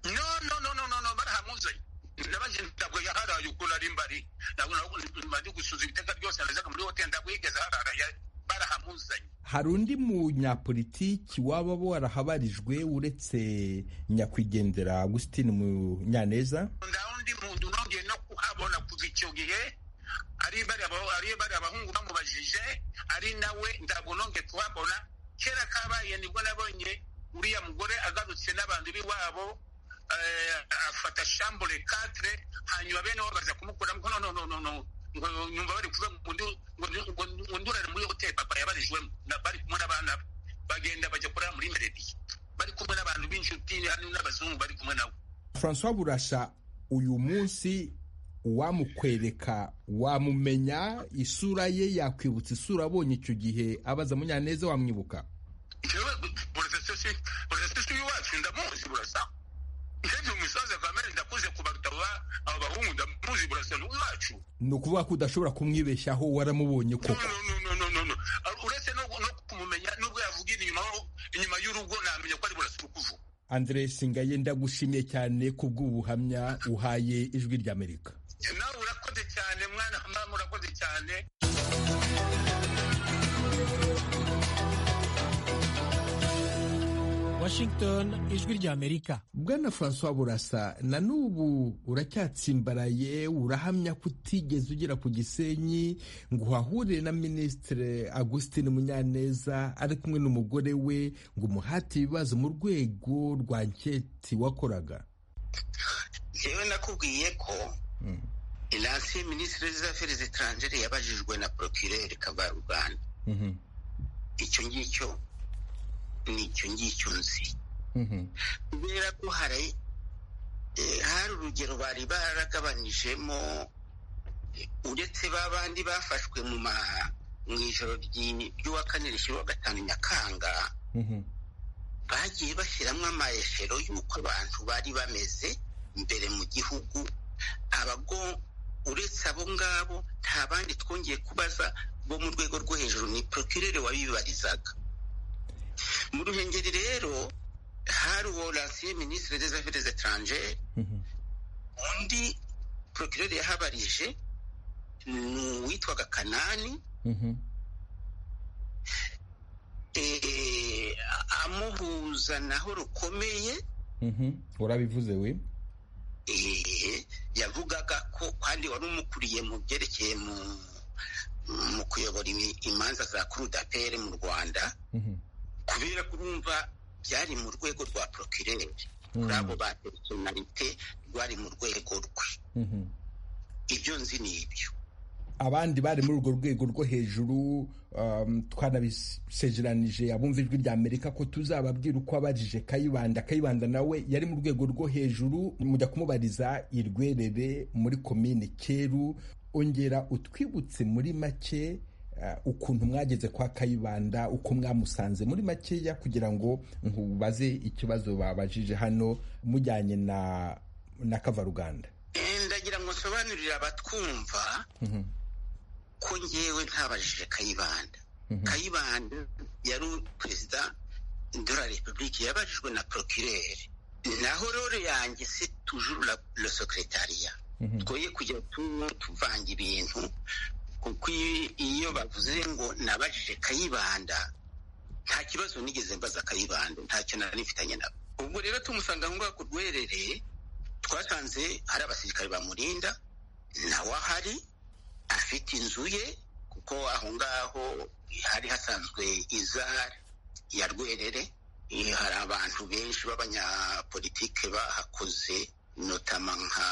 no no no no no barahamuzanye ndabaje ntabwo yaharaye ukuntu ari mbari ntabwo maze gusuza ibiteka byose nazaga muri hoteli ntabwo yigeze aharara barahamuzanye hari undi munyapolitiki waba warahabarijwe uretse nyakwigendera Augustin Munyaneza nda undi muntu nongeye no kuhabona kuva icyo gihe ari bari abahungu bamubajije ari nawe ntabwo nongeye kuhabona kera kabaye nibwo nabonye uriya mugore agarutse n'abantu b'iwabo afata shambure katire hanyuma bene wabo baza kumukuramo ngo nononono ngo nyumva bari kuvuga ngo ndurare muri hoteli papa yabarijwemo bari kumwe n'abana be bagenda bajya kurara muri merediye bari kumwe n'abantu b'inshuti n'abazungu bari kumwe nabo francois burasha uyu munsi uwamukwereka wamumenya isura ye yakwibutsa isura abonye icyo gihe abaza munyaneza wamwibuka burasesi iwacu ndamuzi burasa ndetse umusaza kamere ndakuze kubaruta aba bahungu ndamuzi burasa n'iwacu ni ukuvuga ko udashobora kumwibeshyaho waramubonye koko uretse no kumumenya nubwo yavugira inyuma y'urugo namenya ko ari burasa uri kuvuga andre singaye ndagushimiye cyane kubw'ubuhamya uhaye ijwi ry'amerika nawe urakoze cyane mwana mama urakoze cyane Washington ijwi ry'Amerika bwana francois burasa na n'ubu uracyatsimbaraye urahamya ko utigeze ugera ku gisenyi ngo uhahurire na minisitiri agustin munyaneza ari kumwe n'umugore we ngo umuhate ibibazo mu rwego rwa nketi wakoraga yewe nakubwiye ko iransiye minisitiri z'aferi zitaranjere yabajijwe na porokirere kavaruganda icyo ngicyo ni icyo ngicyo nzi kubera ko hari hari urugero bari baragabanijemo uretse ba bandi bafashwe mu ma mu ijoro ry'uwa kane rishyirwa gatanu nyakanga bagiye bashyiramo amayeshero y'uko abantu bari bameze imbere mu gihugu abago uretse abo ngabo nta bandi twongeye kubaza bo mu rwego rwo hejuru ni porokirere wabibarizaga mu ruhengeri rero hari uwo lansiye minisitiri des affaires etrangere undi porokirere yahabarije ni uwitwaga kanani amuhuza naho rukomeye urabivuze we yavugaga ko kandi wari umukuriye mu byerekeye mu kuyobora imanza za kurudapere mu rwanda kubera ko urumva byari mu rwego rwa porokirere kuri abo ba perisonalite rwari mu rwego rwe ibyo nzi ni ibyo abandi bari muri urwo rwego rwo hejuru twanabisezeranije abumva ijwi rya amerika ko tuzababwira uko abarije kayibanda kayibanda nawe yari mu rwego rwo hejuru mujya kumubariza irwerere muri komine keru ongera utwibutse muri make ukuntu mwageze kwa kayibanda uko mwamusanze muri makeya kugira ngo nkubaze ikibazo babajije hano mujyanye na na kavaruganda ndagira ngo nsobanurire abatwumva ko ngewe ntabajije kayibanda kayibanda yari perezida de la repubulike yabajijwe na porokirere naho rero yanjye se tujuru la secretariat twoye kujya tuvanga ibintu kuko iyo bavuze ngo nabajije kayibanda nta kibazo nigeze mbaza kayibanda ntacyo naranifitanye nabo ubwo rero tumusanga aho ngaho ku rwerereye twasanze hari abasirikare bamurinda nawe ahari afite inzu ye kuko aho ngaho hari hasanzwe izari ya rwerere hari abantu benshi b'abanyapolitike bahakoze notama nka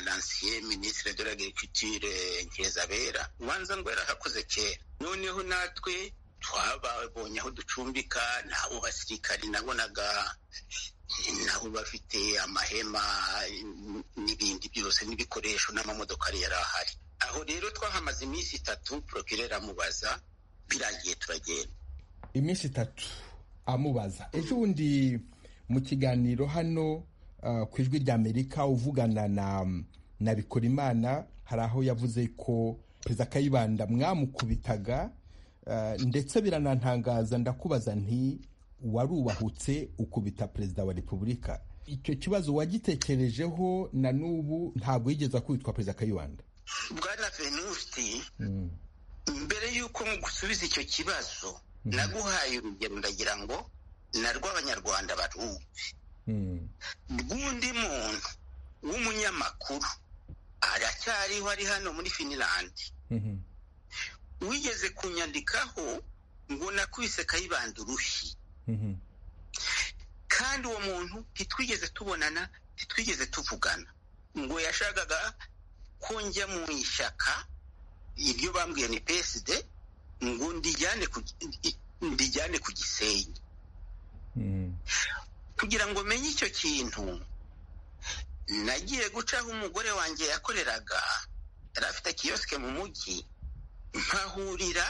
lansiye minisitiri de l'agriculture nkizabera ubanza ngo yarahakoze kera noneho natwe twababonye aho ducumbika nabo basirikari nabonaga nabo bafite amahema n'ibindi byose n'ibikoresho n'amamodokari yari ahari aho rero twahamaze iminsi itatu porokirere amubaza birangiye turagenda iminsi itatu amubaza ejo bundi mu kiganiro hano ku ijwi ry'amerika uvugana na na bikorimana hari aho yavuze ko perezida kayibanda mwamukubitaga ndetse biranantangaza ndakubaza nti warubahutse ukubita perezida wa repubulika icyo kibazo wagitekerejeho na n'ubu ntabwo yigeze akubitwa perezida kayibanda bwana venusti mbere y'uko gusubiza icyo kibazo naguhaye urugero ndagira ngo na rw'abanyarwanda barumve rw'undi muntu w'umunyamakuru aracyariho ari hano muri finilandi wigeze kunyandikaho ngo nakubise kayibanda urushyi kandi uwo muntu ntitwigeze tubonana ntitwigeze tuvugana ngo yashakaga ko njya mu ishyaka iryo bambwiye ni peside ngo ndijyane ku gisenyi kugira ngo menye icyo kintu nagiye gucaho umugore wanjye yakoreraga yari afite kiyosike mu mujyi nkahurira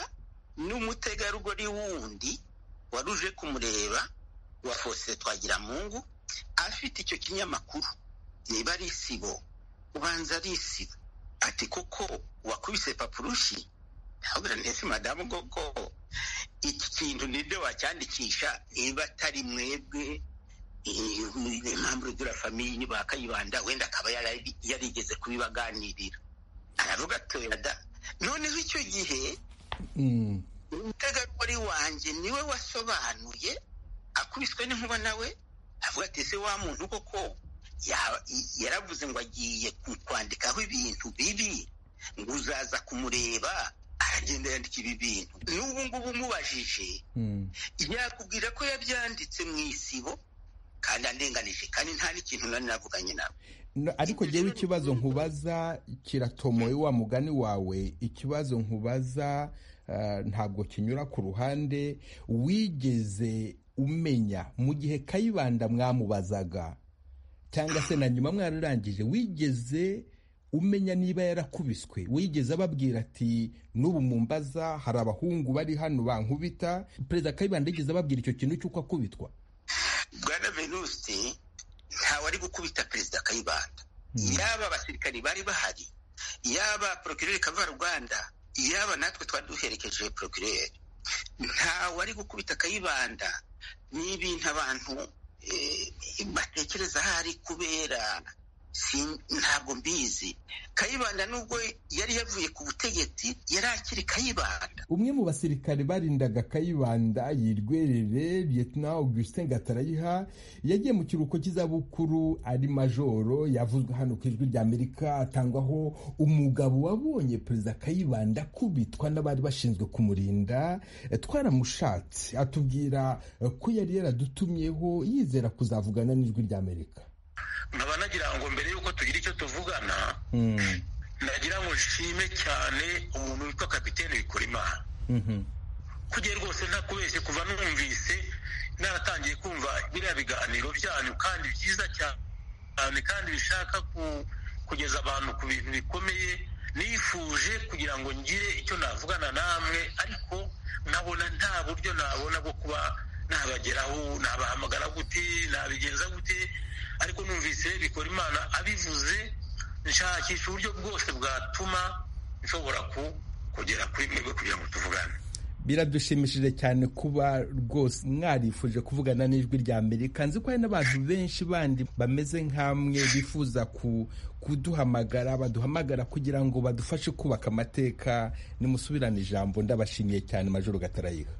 n'umutegarugori wundi wari uje kumureba wa fose twagiramungu afite icyo kinyamakuru niba ari isibo ubanza ari isibo ati kuko wakubise papurushi ntabwo nese madamu koko iki kintu nibyo wacyandikisha niba atari mwebwe impamvu rugura famiye bakayibanda wenda akaba yarigeze kubibaganirira aravuga atoyada noneho icyo gihe umutegarugori wanjye niwe wasobanuye akubiswe n'inkuba nawe avuga ati ese wa muntu koko ya- yaravuze ngo agiye ku- kwandikaho ibintu bibi ngo uzaza kumureba aragenda yandika ibi bintu n'ubu ngubu umubajije yakubwira ko yabyanditse mu isibo kandi andenganije kandi nta n'ikintu nari navuganye nawe No, ariko jewe ikibazo nkubaza kiratomoye wa mugani wawe ikibazo nkubaza ah, ntabwo kinyura ku ruhande wigeze umenya mu gihe kayibanda mwamubazaga cyangwa se na nyuma mwararangije wigeze umenya niba yarakubiswe wigeze ababwira ati n'ubu mumbaza hari abahungu bari hano bankubita perezida kayibanda yigeze ababwira icyo kintu cy'uko akubitwa bwana venuste ntawari gukubita perezida kayibanda yaba abasirikari bari bahari yaba porokireri kavaruganda yaba natwe twari duherekeje porokireri ntawari gukubita kayibanda ni ibintu abantu eh, batekereza ahari kubera si- ntabwo mbizi kayibanda nubwo yari yavuye ku butegetsi yari akiri kayibanda umwe mu basirikare barindaga kayibanda yirwerere lieutenant augustin gatarayiha yagiye mu kiruhuko cy'izabukuru ari majoro yavuzwe hano ku ijwi ry'amerika atangwaho umugabo wabonye perezida kayibanda akubitwa n'abari bashinzwe kumurinda Eh, twaramushatse atubwira eh, ko yari yaradutumyeho yizera kuzavugana n'ijwi ry'amerika nkaba nagira ngo mbere y'uko tugira icyo tuvugana nagira ngo nshime cyane umuntu witwa kapitene Bikorimana kujye rwose ntakubeshye kuva numvise naratangiye kumva biriya biganiro byanyu kandi byiza cyane kandi bishaka ku- kugeza abantu ku bintu bikomeye nifuje kugira ngo ngire icyo navugana namwe ariko nkabona nta buryo nabona bwo kuba nabageraho nabahamagara gute nabigenza gute ariko numvise bikora imana abivuze nshakisha uburyo bwose bwatuma nshobora ku- kugera kuri mwebwe kugira ngo tuvugane biradushimishije cyane kuba rwose mwarifuje kuvugana n'ijwi rya amerika nzi ko hari n'abantu benshi bandi bameze nk'amwe bifuza ku- kuduhamagara baduhamagara kugira ngo badufashe kubaka amateka nimusubirane ijambo ndabashimiye cyane majoro gatarayiha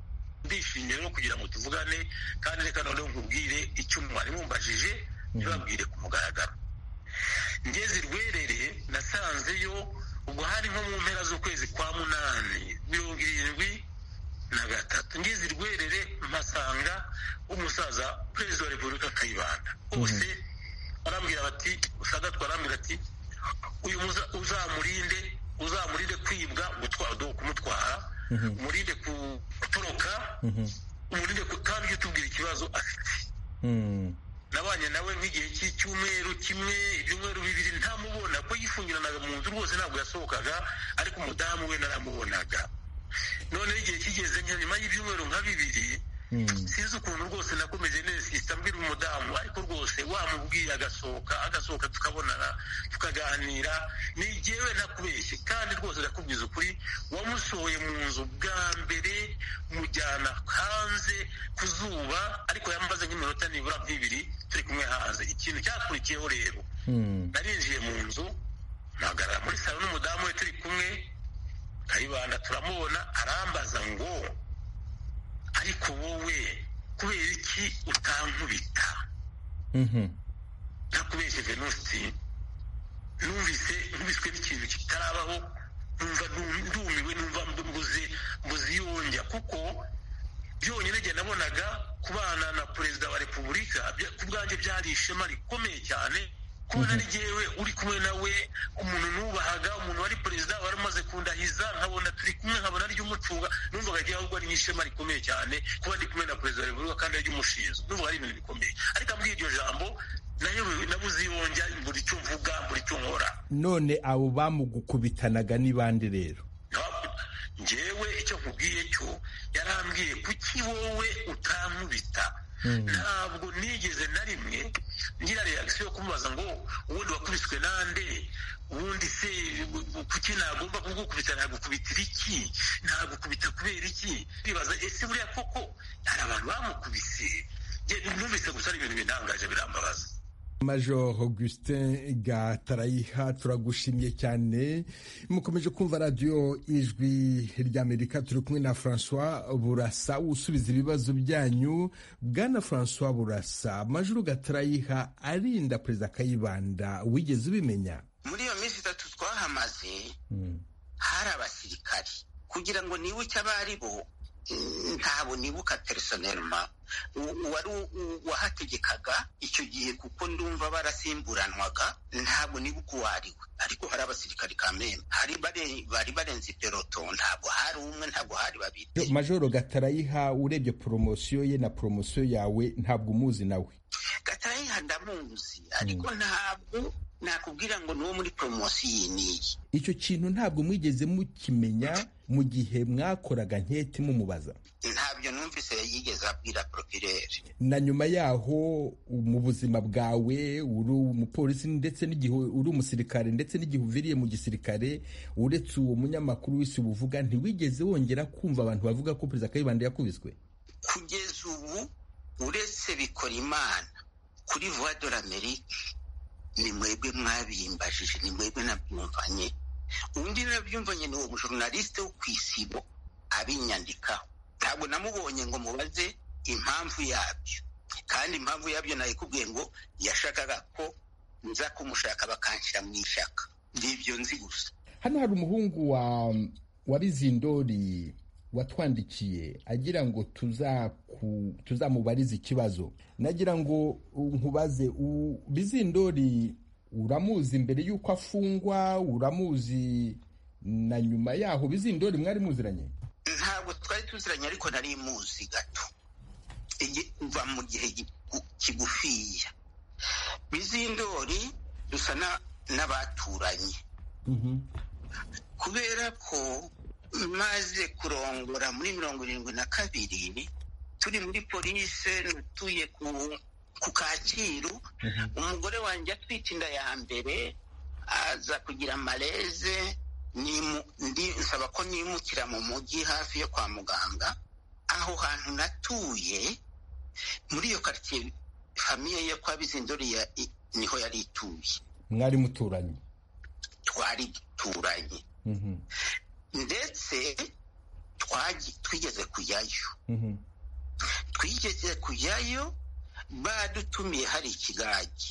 ndishimye rero kugira ngo tuvugane kandi reka noneho nkubwire icyo mwari mumbajije ntibabwire ku mugaragaro ngeze irwerere nasanzeyo ubwo hari nko mu mpera z'ukwezi kwa munani mirongo irindwi na gatatu ngeze irwerere mpasanga umusaza perezida wa repubulika kayibanda bose barambwira bati sagatwa arambwira ati uyu muza- uzamurinde uzamurinde kwibwa gutwara uduhu kumutwara umurinde ku- gutoroka umurinde ku- kandi ujye utubwira ikibazo afite nabanye nawe nk'igihe cy'icyumweru kimwe ibyumweru bibiri ntamubona ko yifungiranaga mu nzu rwose ntabwo yasohokaga ariko umudamu we naramubonaga noneho igihe kigeze nka nyuma y'ibyumweru nka bibiri sinzi ukuntu rwose nakomeje nesisita mbwira umudamu ariko rwose wamubwiye agasohoka agasohoka tukabonana tukaganira ni jyewe nakubeshye kandi rwose ndakubwiza ukuri wamusohoye mu nzu bwa mbere mujyana hanze ku zuba ariko yamaze nk'iminota nibura nk'ibiri turi kumwe hanze ikintu cyakurikiyeho rero narinjiye mu nzu mpagarara muri salo n'umudamu we turi kumwe kayibanda turamubona arambaza ngo ariko wowe kubera iki utankubita ntakubeshye venusi numvise nkubiswe n'ikintu kitarabaho numva ndu- ndumiwe numva mbu- mbuze mbuze iyonjya kuko byonyine jye nabonaga kubana na perezida wa repubulika bya- ku bwanjye byari ishema rikomeye cyane kubona ari jyewe uri kumwe nawe umuntu nubahaga umuntu wari perezida wari umaze kundahiza nkabona turi kumwe nkabona ari umucunga numvaga jyewe ahubwo ari ishema rikomeye cyane kuba ndi kumwe na perezida wa repubulika kandi ari umushinzwe numvaga ari ibintu bikomeye ariko ambwiye iryo jambo nayobewe nabuze iyonjya buri cyo mvuga buri cyo nkora none abo bamugukubitanaga ni bande rero njyewe icyo nkubwiye cyo yarambwiye kuki wowe utankubita ntabwo nigeze na rimwe ngira reagisiyo yo kumubaza ngo ubundi wakubiswe nande ubundi se kuki nagomba kugukubita nagukubitira iki nagukubita kubera iki ndibaza ese buriya koko hari abantu bamukubise Njye numvise gusa ari ibintu bintangaje birambabaza major augustin gatarayiha turagushimye cyane mukomeje kumva radiyo ijwi ry'amerika turi kumwe na francois burasa usubiza ibibazo byanyu bwana francois burasa major gatarayiha arinda perezida kayibanda wigeze ubimenya muri iyo minsi itatu twahamaze hari abasirikari kugira ngo nibuke abari bo ntabwo nibuka personelma wari wahategekaga icyo gihe kuko ndumva barasimburanwaga ntabwo nibuka uwo ari we ariko hari abasirikari kamembe bari barenze peloto ntabwo hari umwe ntabwo hari babiri majoro gatarayiha urebye poromosiyo ye na poromosiyo yawe ntabwo umuzi nawe gatarayiha ndamuzi ariko ntabwo nakubwira ngo ni uwo muri poromosiyo iyi n'iyi icyo kintu ntabwo mwigeze mukimenya mu gihe mwakoraga nketi mumubaza ntabyo numvise yigeze abwira porofireri na nyuma yaho mu buzima bwawe uri umupolisi ndetse n'igihe uri umusirikare ndetse n'igihe uviriye mu gisirikare uretse uwo munyamakuru w'isi ubuvuga ntiwigeze wongera kumva abantu bavuga ko perezida kayibanda yakubiswe kugeza ubu uretse bikora imana kuri vuwa dore amerika ni mwebwe mwabimbajije ni mwebwe nabyumvanye undi nabyumvanye ni uwo mujorunalisite wo ku isibo abinyandikaho ntabwo namubonye ngo mubaze impamvu yabyo kandi impamvu yabyo nayikubwiye ngo yashakaga ko nza kumushaka bakanshyira mu ishaka nibyo nzi gusa hano hari umuhungu wa wa bizindori watwandikiye agira ngo tuzamubarize ikibazo nagira ngo nkubaze bizindori uramuzi mbere y'uko afungwa uramuzi na nyuma yaho bizindori mwari muziranye ntabwo twari tuziranye ariko nari muzi gato mva mu gihe kigufiya bizindori dusa n'abaturanye kubera ko maze kurongora muri mirongo irindwi na kabiri turi muri polise utuye ku kacyiru umugore wanjye atwite inda ya mbere aza kugira amareze nsaba ko nimukira mu mujyi hafi yo kwa muganga aho hantu natuye muri iyo karitsiye famiye yo kwa bizindori niho yari ituye mwari muturanye twari duturanye ndetse twigeze kujyayo twigeze kujyayo badutumiye hari ikigage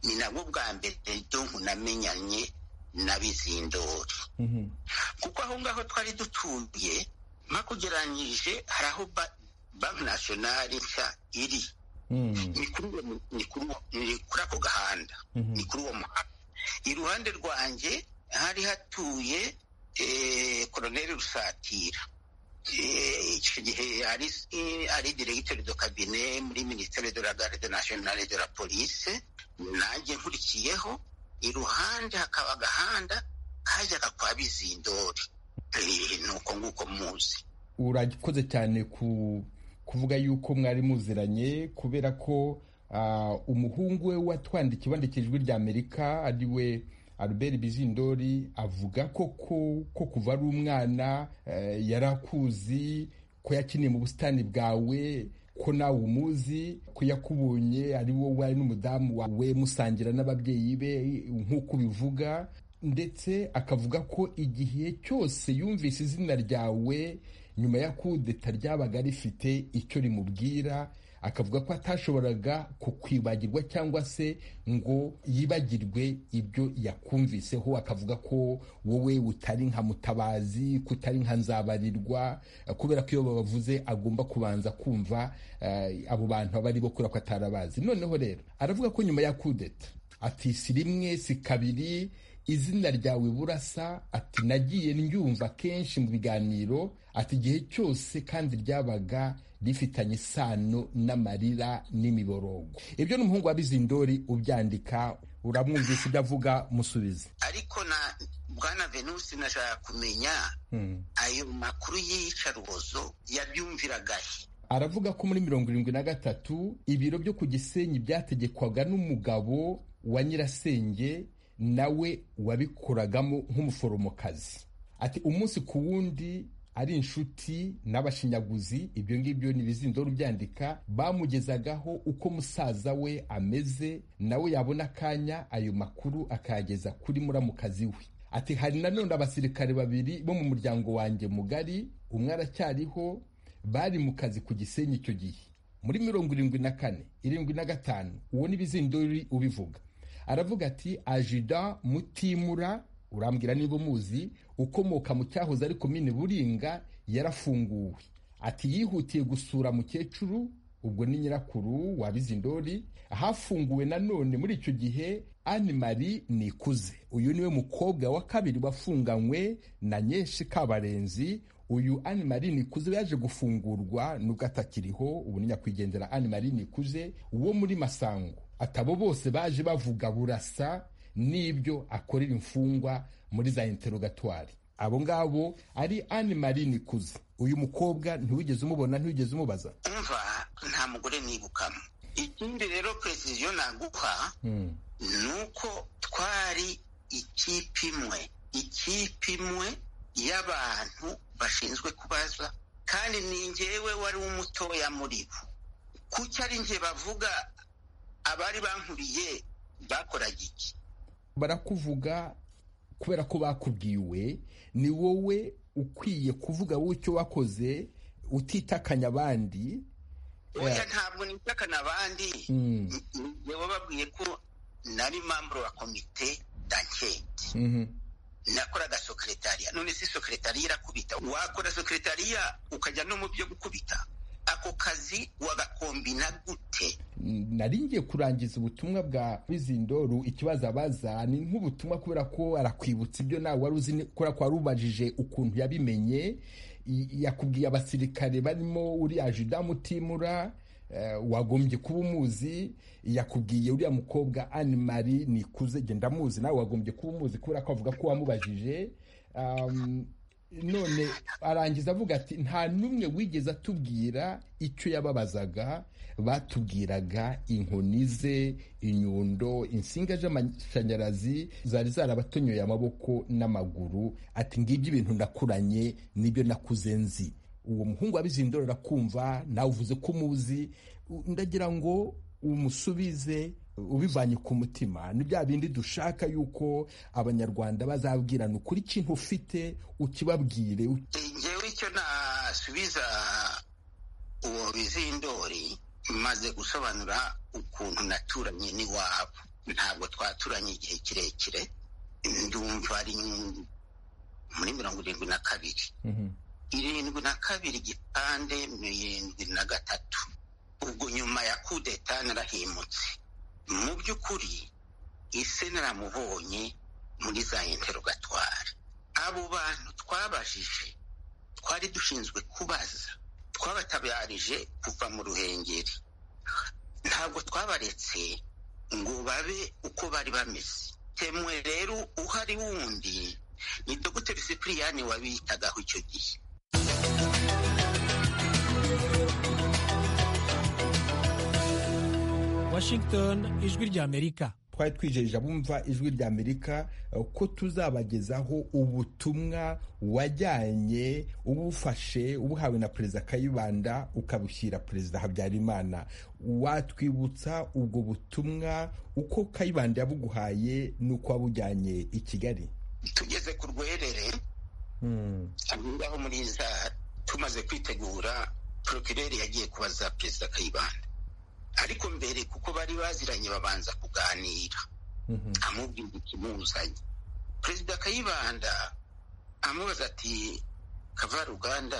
ni nabwo bwa mbere donku namenyanye na bizindori kuko aho ngaho twari dutuye mpakugeranyije hari aho banki nasiyonari nshya iri ni kuri ako gahanda ni kuri uwo muhanda iruhande rwanjye hari hatuye koroneri rusatira icyo gihe ari diregiteri do kabine muri minisiteri de la garde nationale de la police nanjye nkurikiyeho iruhande hakaba agahanda kajyaga kwa bizindori ni uko nguko muzi urakoze cyane ku kuvuga yuko mwari muziranye kubera ko umuhungu we watwandikiye wandikiye ijwi rya amerika ari we albert bizindori avuga koko ko kuva ari umwana yarakuzi ko yakiniye mu busitani bwawe ko nawe umuzi ko yakubonye ari wowe wari n'umudamu wawe musangira n'ababyeyi be nk'uko ubivuga ndetse akavuga ko igihe cyose yumvise izina ryawe nyuma ya kudeta ryabaga rifite icyo rimubwira akavuga ko atashoboraga kukwibagirwa cyangwa se ngo yibagirwe ibyo yakumviseho akavuga ko wowe utari nka mutabazi ko utari nka nzabarirwa kubera ko iyo babavuze agomba kubanza kumva abo bantu aba ari bo kubera ko atarabazi noneho rero aravuga ko nyuma ya kudeta ati si rimwe si kabiri izina ryawe burasa ati nagiye ndyumva kenshi mu biganiro ati igihe cyose kandi ryabaga rifitanye isano n'amarira n'imiborogo ibyo ni umuhungu wa bizindori ubyandika uramwumvise ibyo avuga musubize ariko na bwana venusi nashaka kumenya ayo makuru y'iyicarubozo yabyumviraga he aravuga ko muri mirongo irindwi na gatatu ibiro byo ku gisenyi byategekwaga n'umugabo wa nyirasenge nawe wabikoragamo nk'umuforomokazi ati umunsi ku wundi ari inshuti n'abashinyaguzi ibyo ngibyo ni ibizindoro byandika bamugezagaho uko musaza we ameze nawe yabona akanya ayo makuru akayageza kuri muramukazi we ati hari nanone abasirikare babiri bo mu muryango wanjye mugari umwe aracyariho bari mu kazi ku gisenyi icyo gihe muri mirongo irindwi na kane irindwi na gatanu uwo ni ibizindori ubivuga aravuga ati ajida mutimura urambwira niba umuzi ukomoka mu cyahoze ariko mine buringa yarafunguwe ati yihutiye gusura mukecuru ubwo ni nyirakuru wabizindori hafunguwe nanone muri icyo gihe ani mari nikuze uyu niwe mukobwa wa kabiri wafunganywe na nyeshi kabarenzi uyu ani mari nikuze yaje gufungurwa nubwo atakiriho ubu ni nyakwigendera ani mari nikuze wo muri masango atabo bose baje bavuga burasa n'ibyo akorera imfungwa muri za interogatwari abo ngabo ari ani mari nikuze uyu mukobwa ntiwigeze umubona ntiwigeze umubaza umva nta mugore nibukamo ikindi rero presiziyo naguha ni uko twari ikipe imwe ikipe imwe y'abantu bashinzwe kubaza kandi ni ngewe wari umutoya muri bo kuki ari nge bavuga abari bankuriye bakoraga iki barakuvuga kubera ko bakubwiwe ni wowe ukwiye kuvuga wowe icyo wakoze utitakanya abandi oya ntabwo nitakana abandi niwe babwiye ko nari mamburo wa komite danketi nakoraga sokeretariya none si sokeretariya irakubita wakora sokeretariya ukajya no mu byo gukubita ako kazi wagakombina gute naringiye kurangiza ubutumwa bwa bizindoru ikibazo abaza ni nk'ubutumwa kubera ko arakwibutsa ibyo nawe wari uzi kubera ko wari ubajije ukuntu yabimenye yakubwiye abasirikare barimo uriya juda mutimura wagombye kuba umuzi yakubwiye uriya mukobwa ani mari nikuze genda amuzi nawe wagombye kuba umuzi kubera ko avuga ko wamubajije none arangiza avuga ati nta n'umwe wigeze atubwira icyo yababazaga batubwiraga inkoni ze inyundo insinga z'amashanyarazi zari zarabatonyoye amaboko n'amaguru ati ngibyo ibintu nakuranye nibyo nakuze nzi uwo muhungu wabizindora arakumva nawe uvuze ko umuzi ndagira ngo umusubize ubivanye ku mutima ni bya bindi dushaka yuko abanyarwanda bazabwirana ukuri ikintu ufite ukibabwire ngewe icyo nasubiza uwo bizindori maze gusobanura ukuntu naturanye n'iwabo ntabwo twaturanye igihe kirekire ndumva ari muri mirongo irindwi na kabiri irindwi na kabiri igipande mirindwi na gatatu ubwo nyuma ya kudeta narahimutse mu by'ukuri ise naramubonye muri za interogatwari abo bantu twabajije twari dushinzwe kubaza twabatabarije kuva mu ruhengeri ntabwo twabaretse ngo babe uko bari bameze temwe rero uhari wundi ni dogiteri sipiriyani wabitagaho icyo gihe Washington ijwi ry'Amerika twari twijeje abumva ijwi ry'amerika ko tuzabagezaho ubutumwa wajyanye ubufashe ubuhawe na perezida kayibanda ukabushyira perezida habyarimana watwibutsa ubwo butumwa uko kayibanda yabuguhaye n'uko wabujyanye i kigali tugeze ku rwerere aho muri za tumaze kwitegura porokireri yagiye kubaza perezida kayibanda ariko mbere kuko bari baziranye babanza kuganira amubwira ikimuzanye perezida kayibanda amubaza ati kavaruganda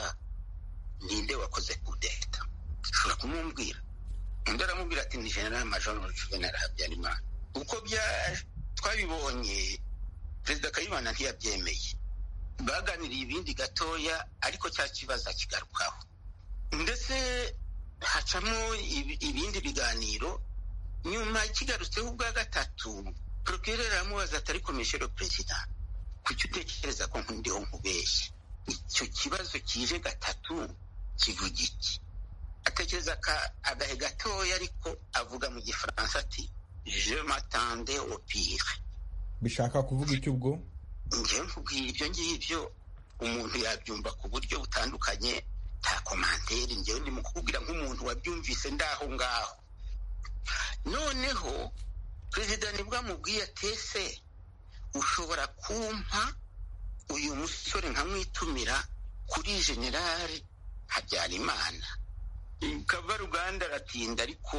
ninde wakoze kudeta ushobora kumubwira undi aramubwira ati ni general major juvenal habyarimana uko twabibonye perezida kayibanda ntiyabyemeye baganiriye ibindi gatoya ariko cya kibazo akigarukaho ndetse hacamo ibindi biganiro nyuma kigarutseho ubwa gatatu porokirere aramubaza atari komishero perezida kuki utekereza ko nkundiho nkubeshye icyo kibazo kije gatatu kivuga iki atekereza agahe gatoya ariko avuga mu gifaransa ati je matande opire bishaka kuvuga icyo ubwo njyewe mvubwira ibyo ngibyo umuntu yabyumva ku buryo butandukanye nta komanteri ngewe ndi mu kukubwira nk'umuntu wabyumvise ndaho ngaho noneho perezida nibwo amubwiye atese ushobora kumpa uyu musore nkamwitumira kuri generale habyarimana kava ruganda aratinda ariko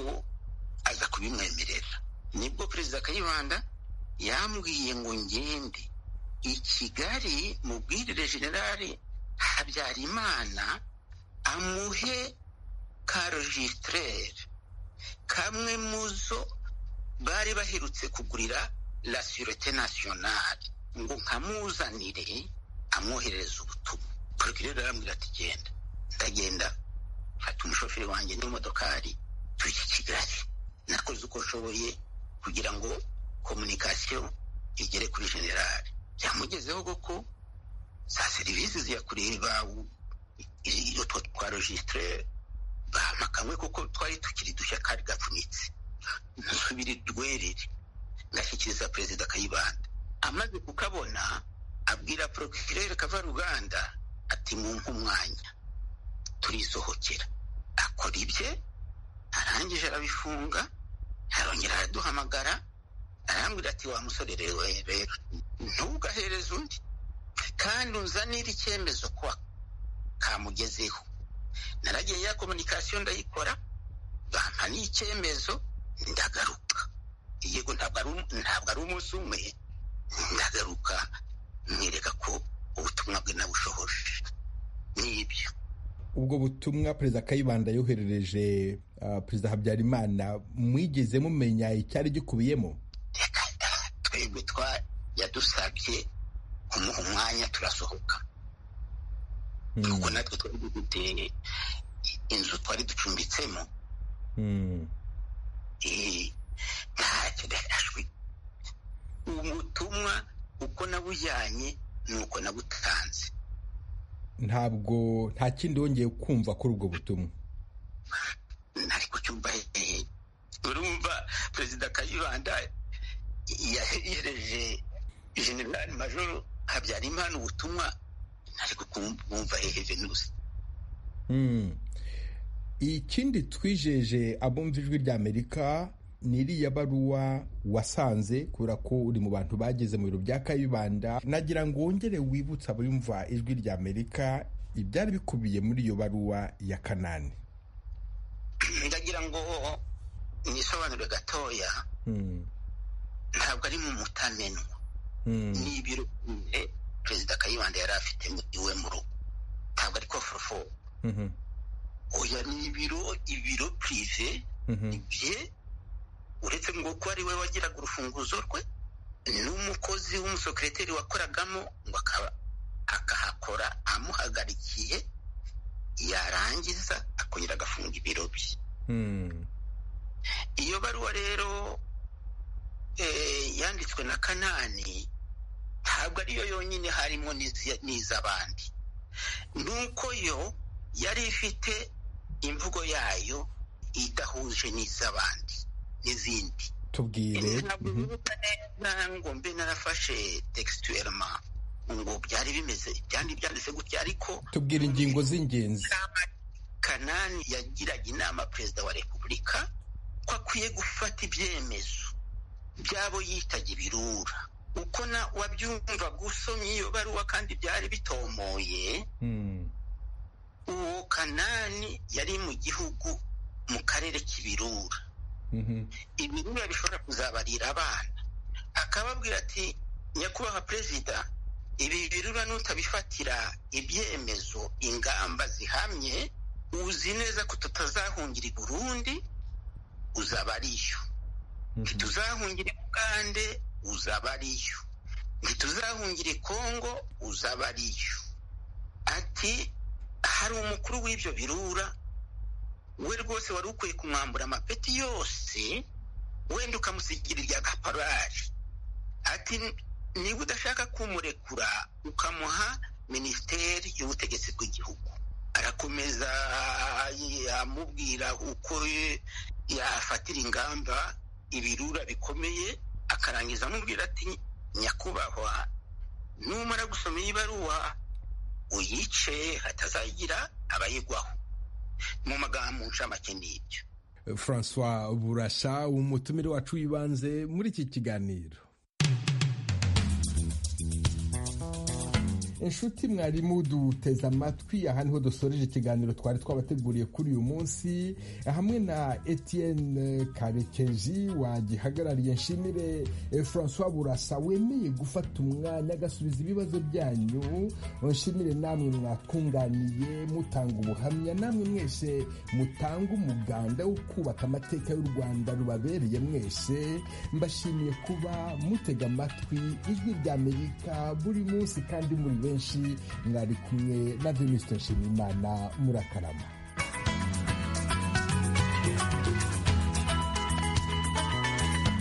aza kubimwemerera nibwo perezida kayibanda yambwiye ngo ngende i kigali mubwirire generale habyarimana amuhe karojisitirere kamwe mu zo bari baherutse kugurira la surete nasiyonari ngo nkamuzanire amwoherereza ubutumwa porogire rero arambwira ati genda ndagenda mfata umushoferi wanjye n'imodokari tujya kigali nakoze uko nshoboye kugira ngo komunikasiyo igere kuri generali byamugezeho koko za serivisi ziyakuriye bawu utwo twa rojisitire bahama kamwe kuko twari tukiri dushya kari gapfunitse ntusubire rwerere ngashyikiriza perezida kayibanda amaze kukabona abwira porokirere kavaruganda ati mumpe umwanya turisohokera akora ibye arangije arabifunga arongera araduhamagara arambwira ati wa musore rero rero ntugahereze undi kandi unzanire icyemezo kwa kamugezeho naragiye ya komunikasiyo ndayikora bampa n'icyemezo ndagaruka yego ntabwo ari umunsi umwe ndagaruka mwereka ko ubutumwa bwe nabushohoje n'ibyo ubwo butumwa perezida kayibanda yoherereje perezida habyarimana mwigeze mumenya icyari gikubiyemo twebwe twa yadusabye kumuha umwanya turasohoka nuko natwe twari dufite inzu twari ducumbitsemo ntacyo gashashwe ubutumwa uko nabujyanye ni uko nabutanze ntabwo nta kindi wongeye kumva kuri ubwo butumwa ntari kucyumva urumva perezida kayibanda yahereje generali majoro habyarimana ubutumwa ariko kumva hehe nusi ikindi twijeje abumva ijwi ry'amerika ni iriya baruwa wasanze kubera ko uri mu bantu bageze mu biro bya kayibanda nagira ngo wongere wibutse abumva ijwi ry'amerika ibyari bikubiye muri iyo baruwa ya kanani ndagira ngo nisobanure gatoya ntabwo ari mu mutamenwa ni ibiro perezida kayibanda yari afite iwe mu rugo ntabwo ariko forofo oya ni ibiro ibiro purive bye uretse ngo ko ari we wagiraga urufunguzo rwe n'umukozi w'umusekiriteri wakoragamo ngo akahakora amuhagarikiye yarangiza akongera agafunga ibiro bye iyo baruwa rero yanditswe na kanani ntabwo ariyo yonyine harimo n'iz'abandi nuko yo yari ifite imvugo yayo idahuje n'iz'abandi n'izindi tubwire ntabwo bibuka neza ngo mbe narafashe tegisitwelema ngo byari bimeze byandi byanditse gutya ariko tubwire ingingo z'ingenzi kanani yagiraga inama perezida wa repubulika ko akwiye gufata ibyemezo by'abo yitaga ibirura uko na wabyumva gusomye iyo baruwa kandi byari bitomoye uwo kanani yari mu gihugu mu karere k'ibirura ibirura bishobora kuzabarira abana akababwira ati nyakubahwa perezida ibi birura n'utabifatira ibyemezo ingamba zihamye uzi neza ko tutazahungira i burundi uzaba ariyo ntituzahungira i bugande uzaba ariyo ntituzahungire kongo uzaba ariyo ati hari umukuru w'ibyo birura we rwose wari ukwiye kumwambura amapeti yose wenda ukamusigira irya kaparari ati niba udashaka kumurekura ukamuha minisiteri y'ubutegetsi bw'igihugu arakomeza amubwira uko yafatira ingamba ibirura bikomeye akarangiza amubwira ati nyakubahwa numara gusoma iyi baruwa uyice hatazagira abayigwaho mu magambo ncamake n'ibyo francois burasha umutumire wacu w'ibanze muri iki kiganiro inshuti mwarimu duteze amatwi aha niho dusoreje ikiganiro twari twabateguriye kuri uyu munsi hamwe na etienne karekezi wagihagarariye nshimire francois burasa wemeye gufata umwanya agasubiza ibibazo byanyu nshimire namwe mwatwunganiye mutanga ubuhamya namwe mwese mutanga umuganda wo kubaka amateka y'u rwanda rubabereye mwese mbashimiye kuba mutega amatwi ijwi ry'amerika buri munsi kandi muri benshi benshi mwari kumwe na venuste nshimiyimana murakarama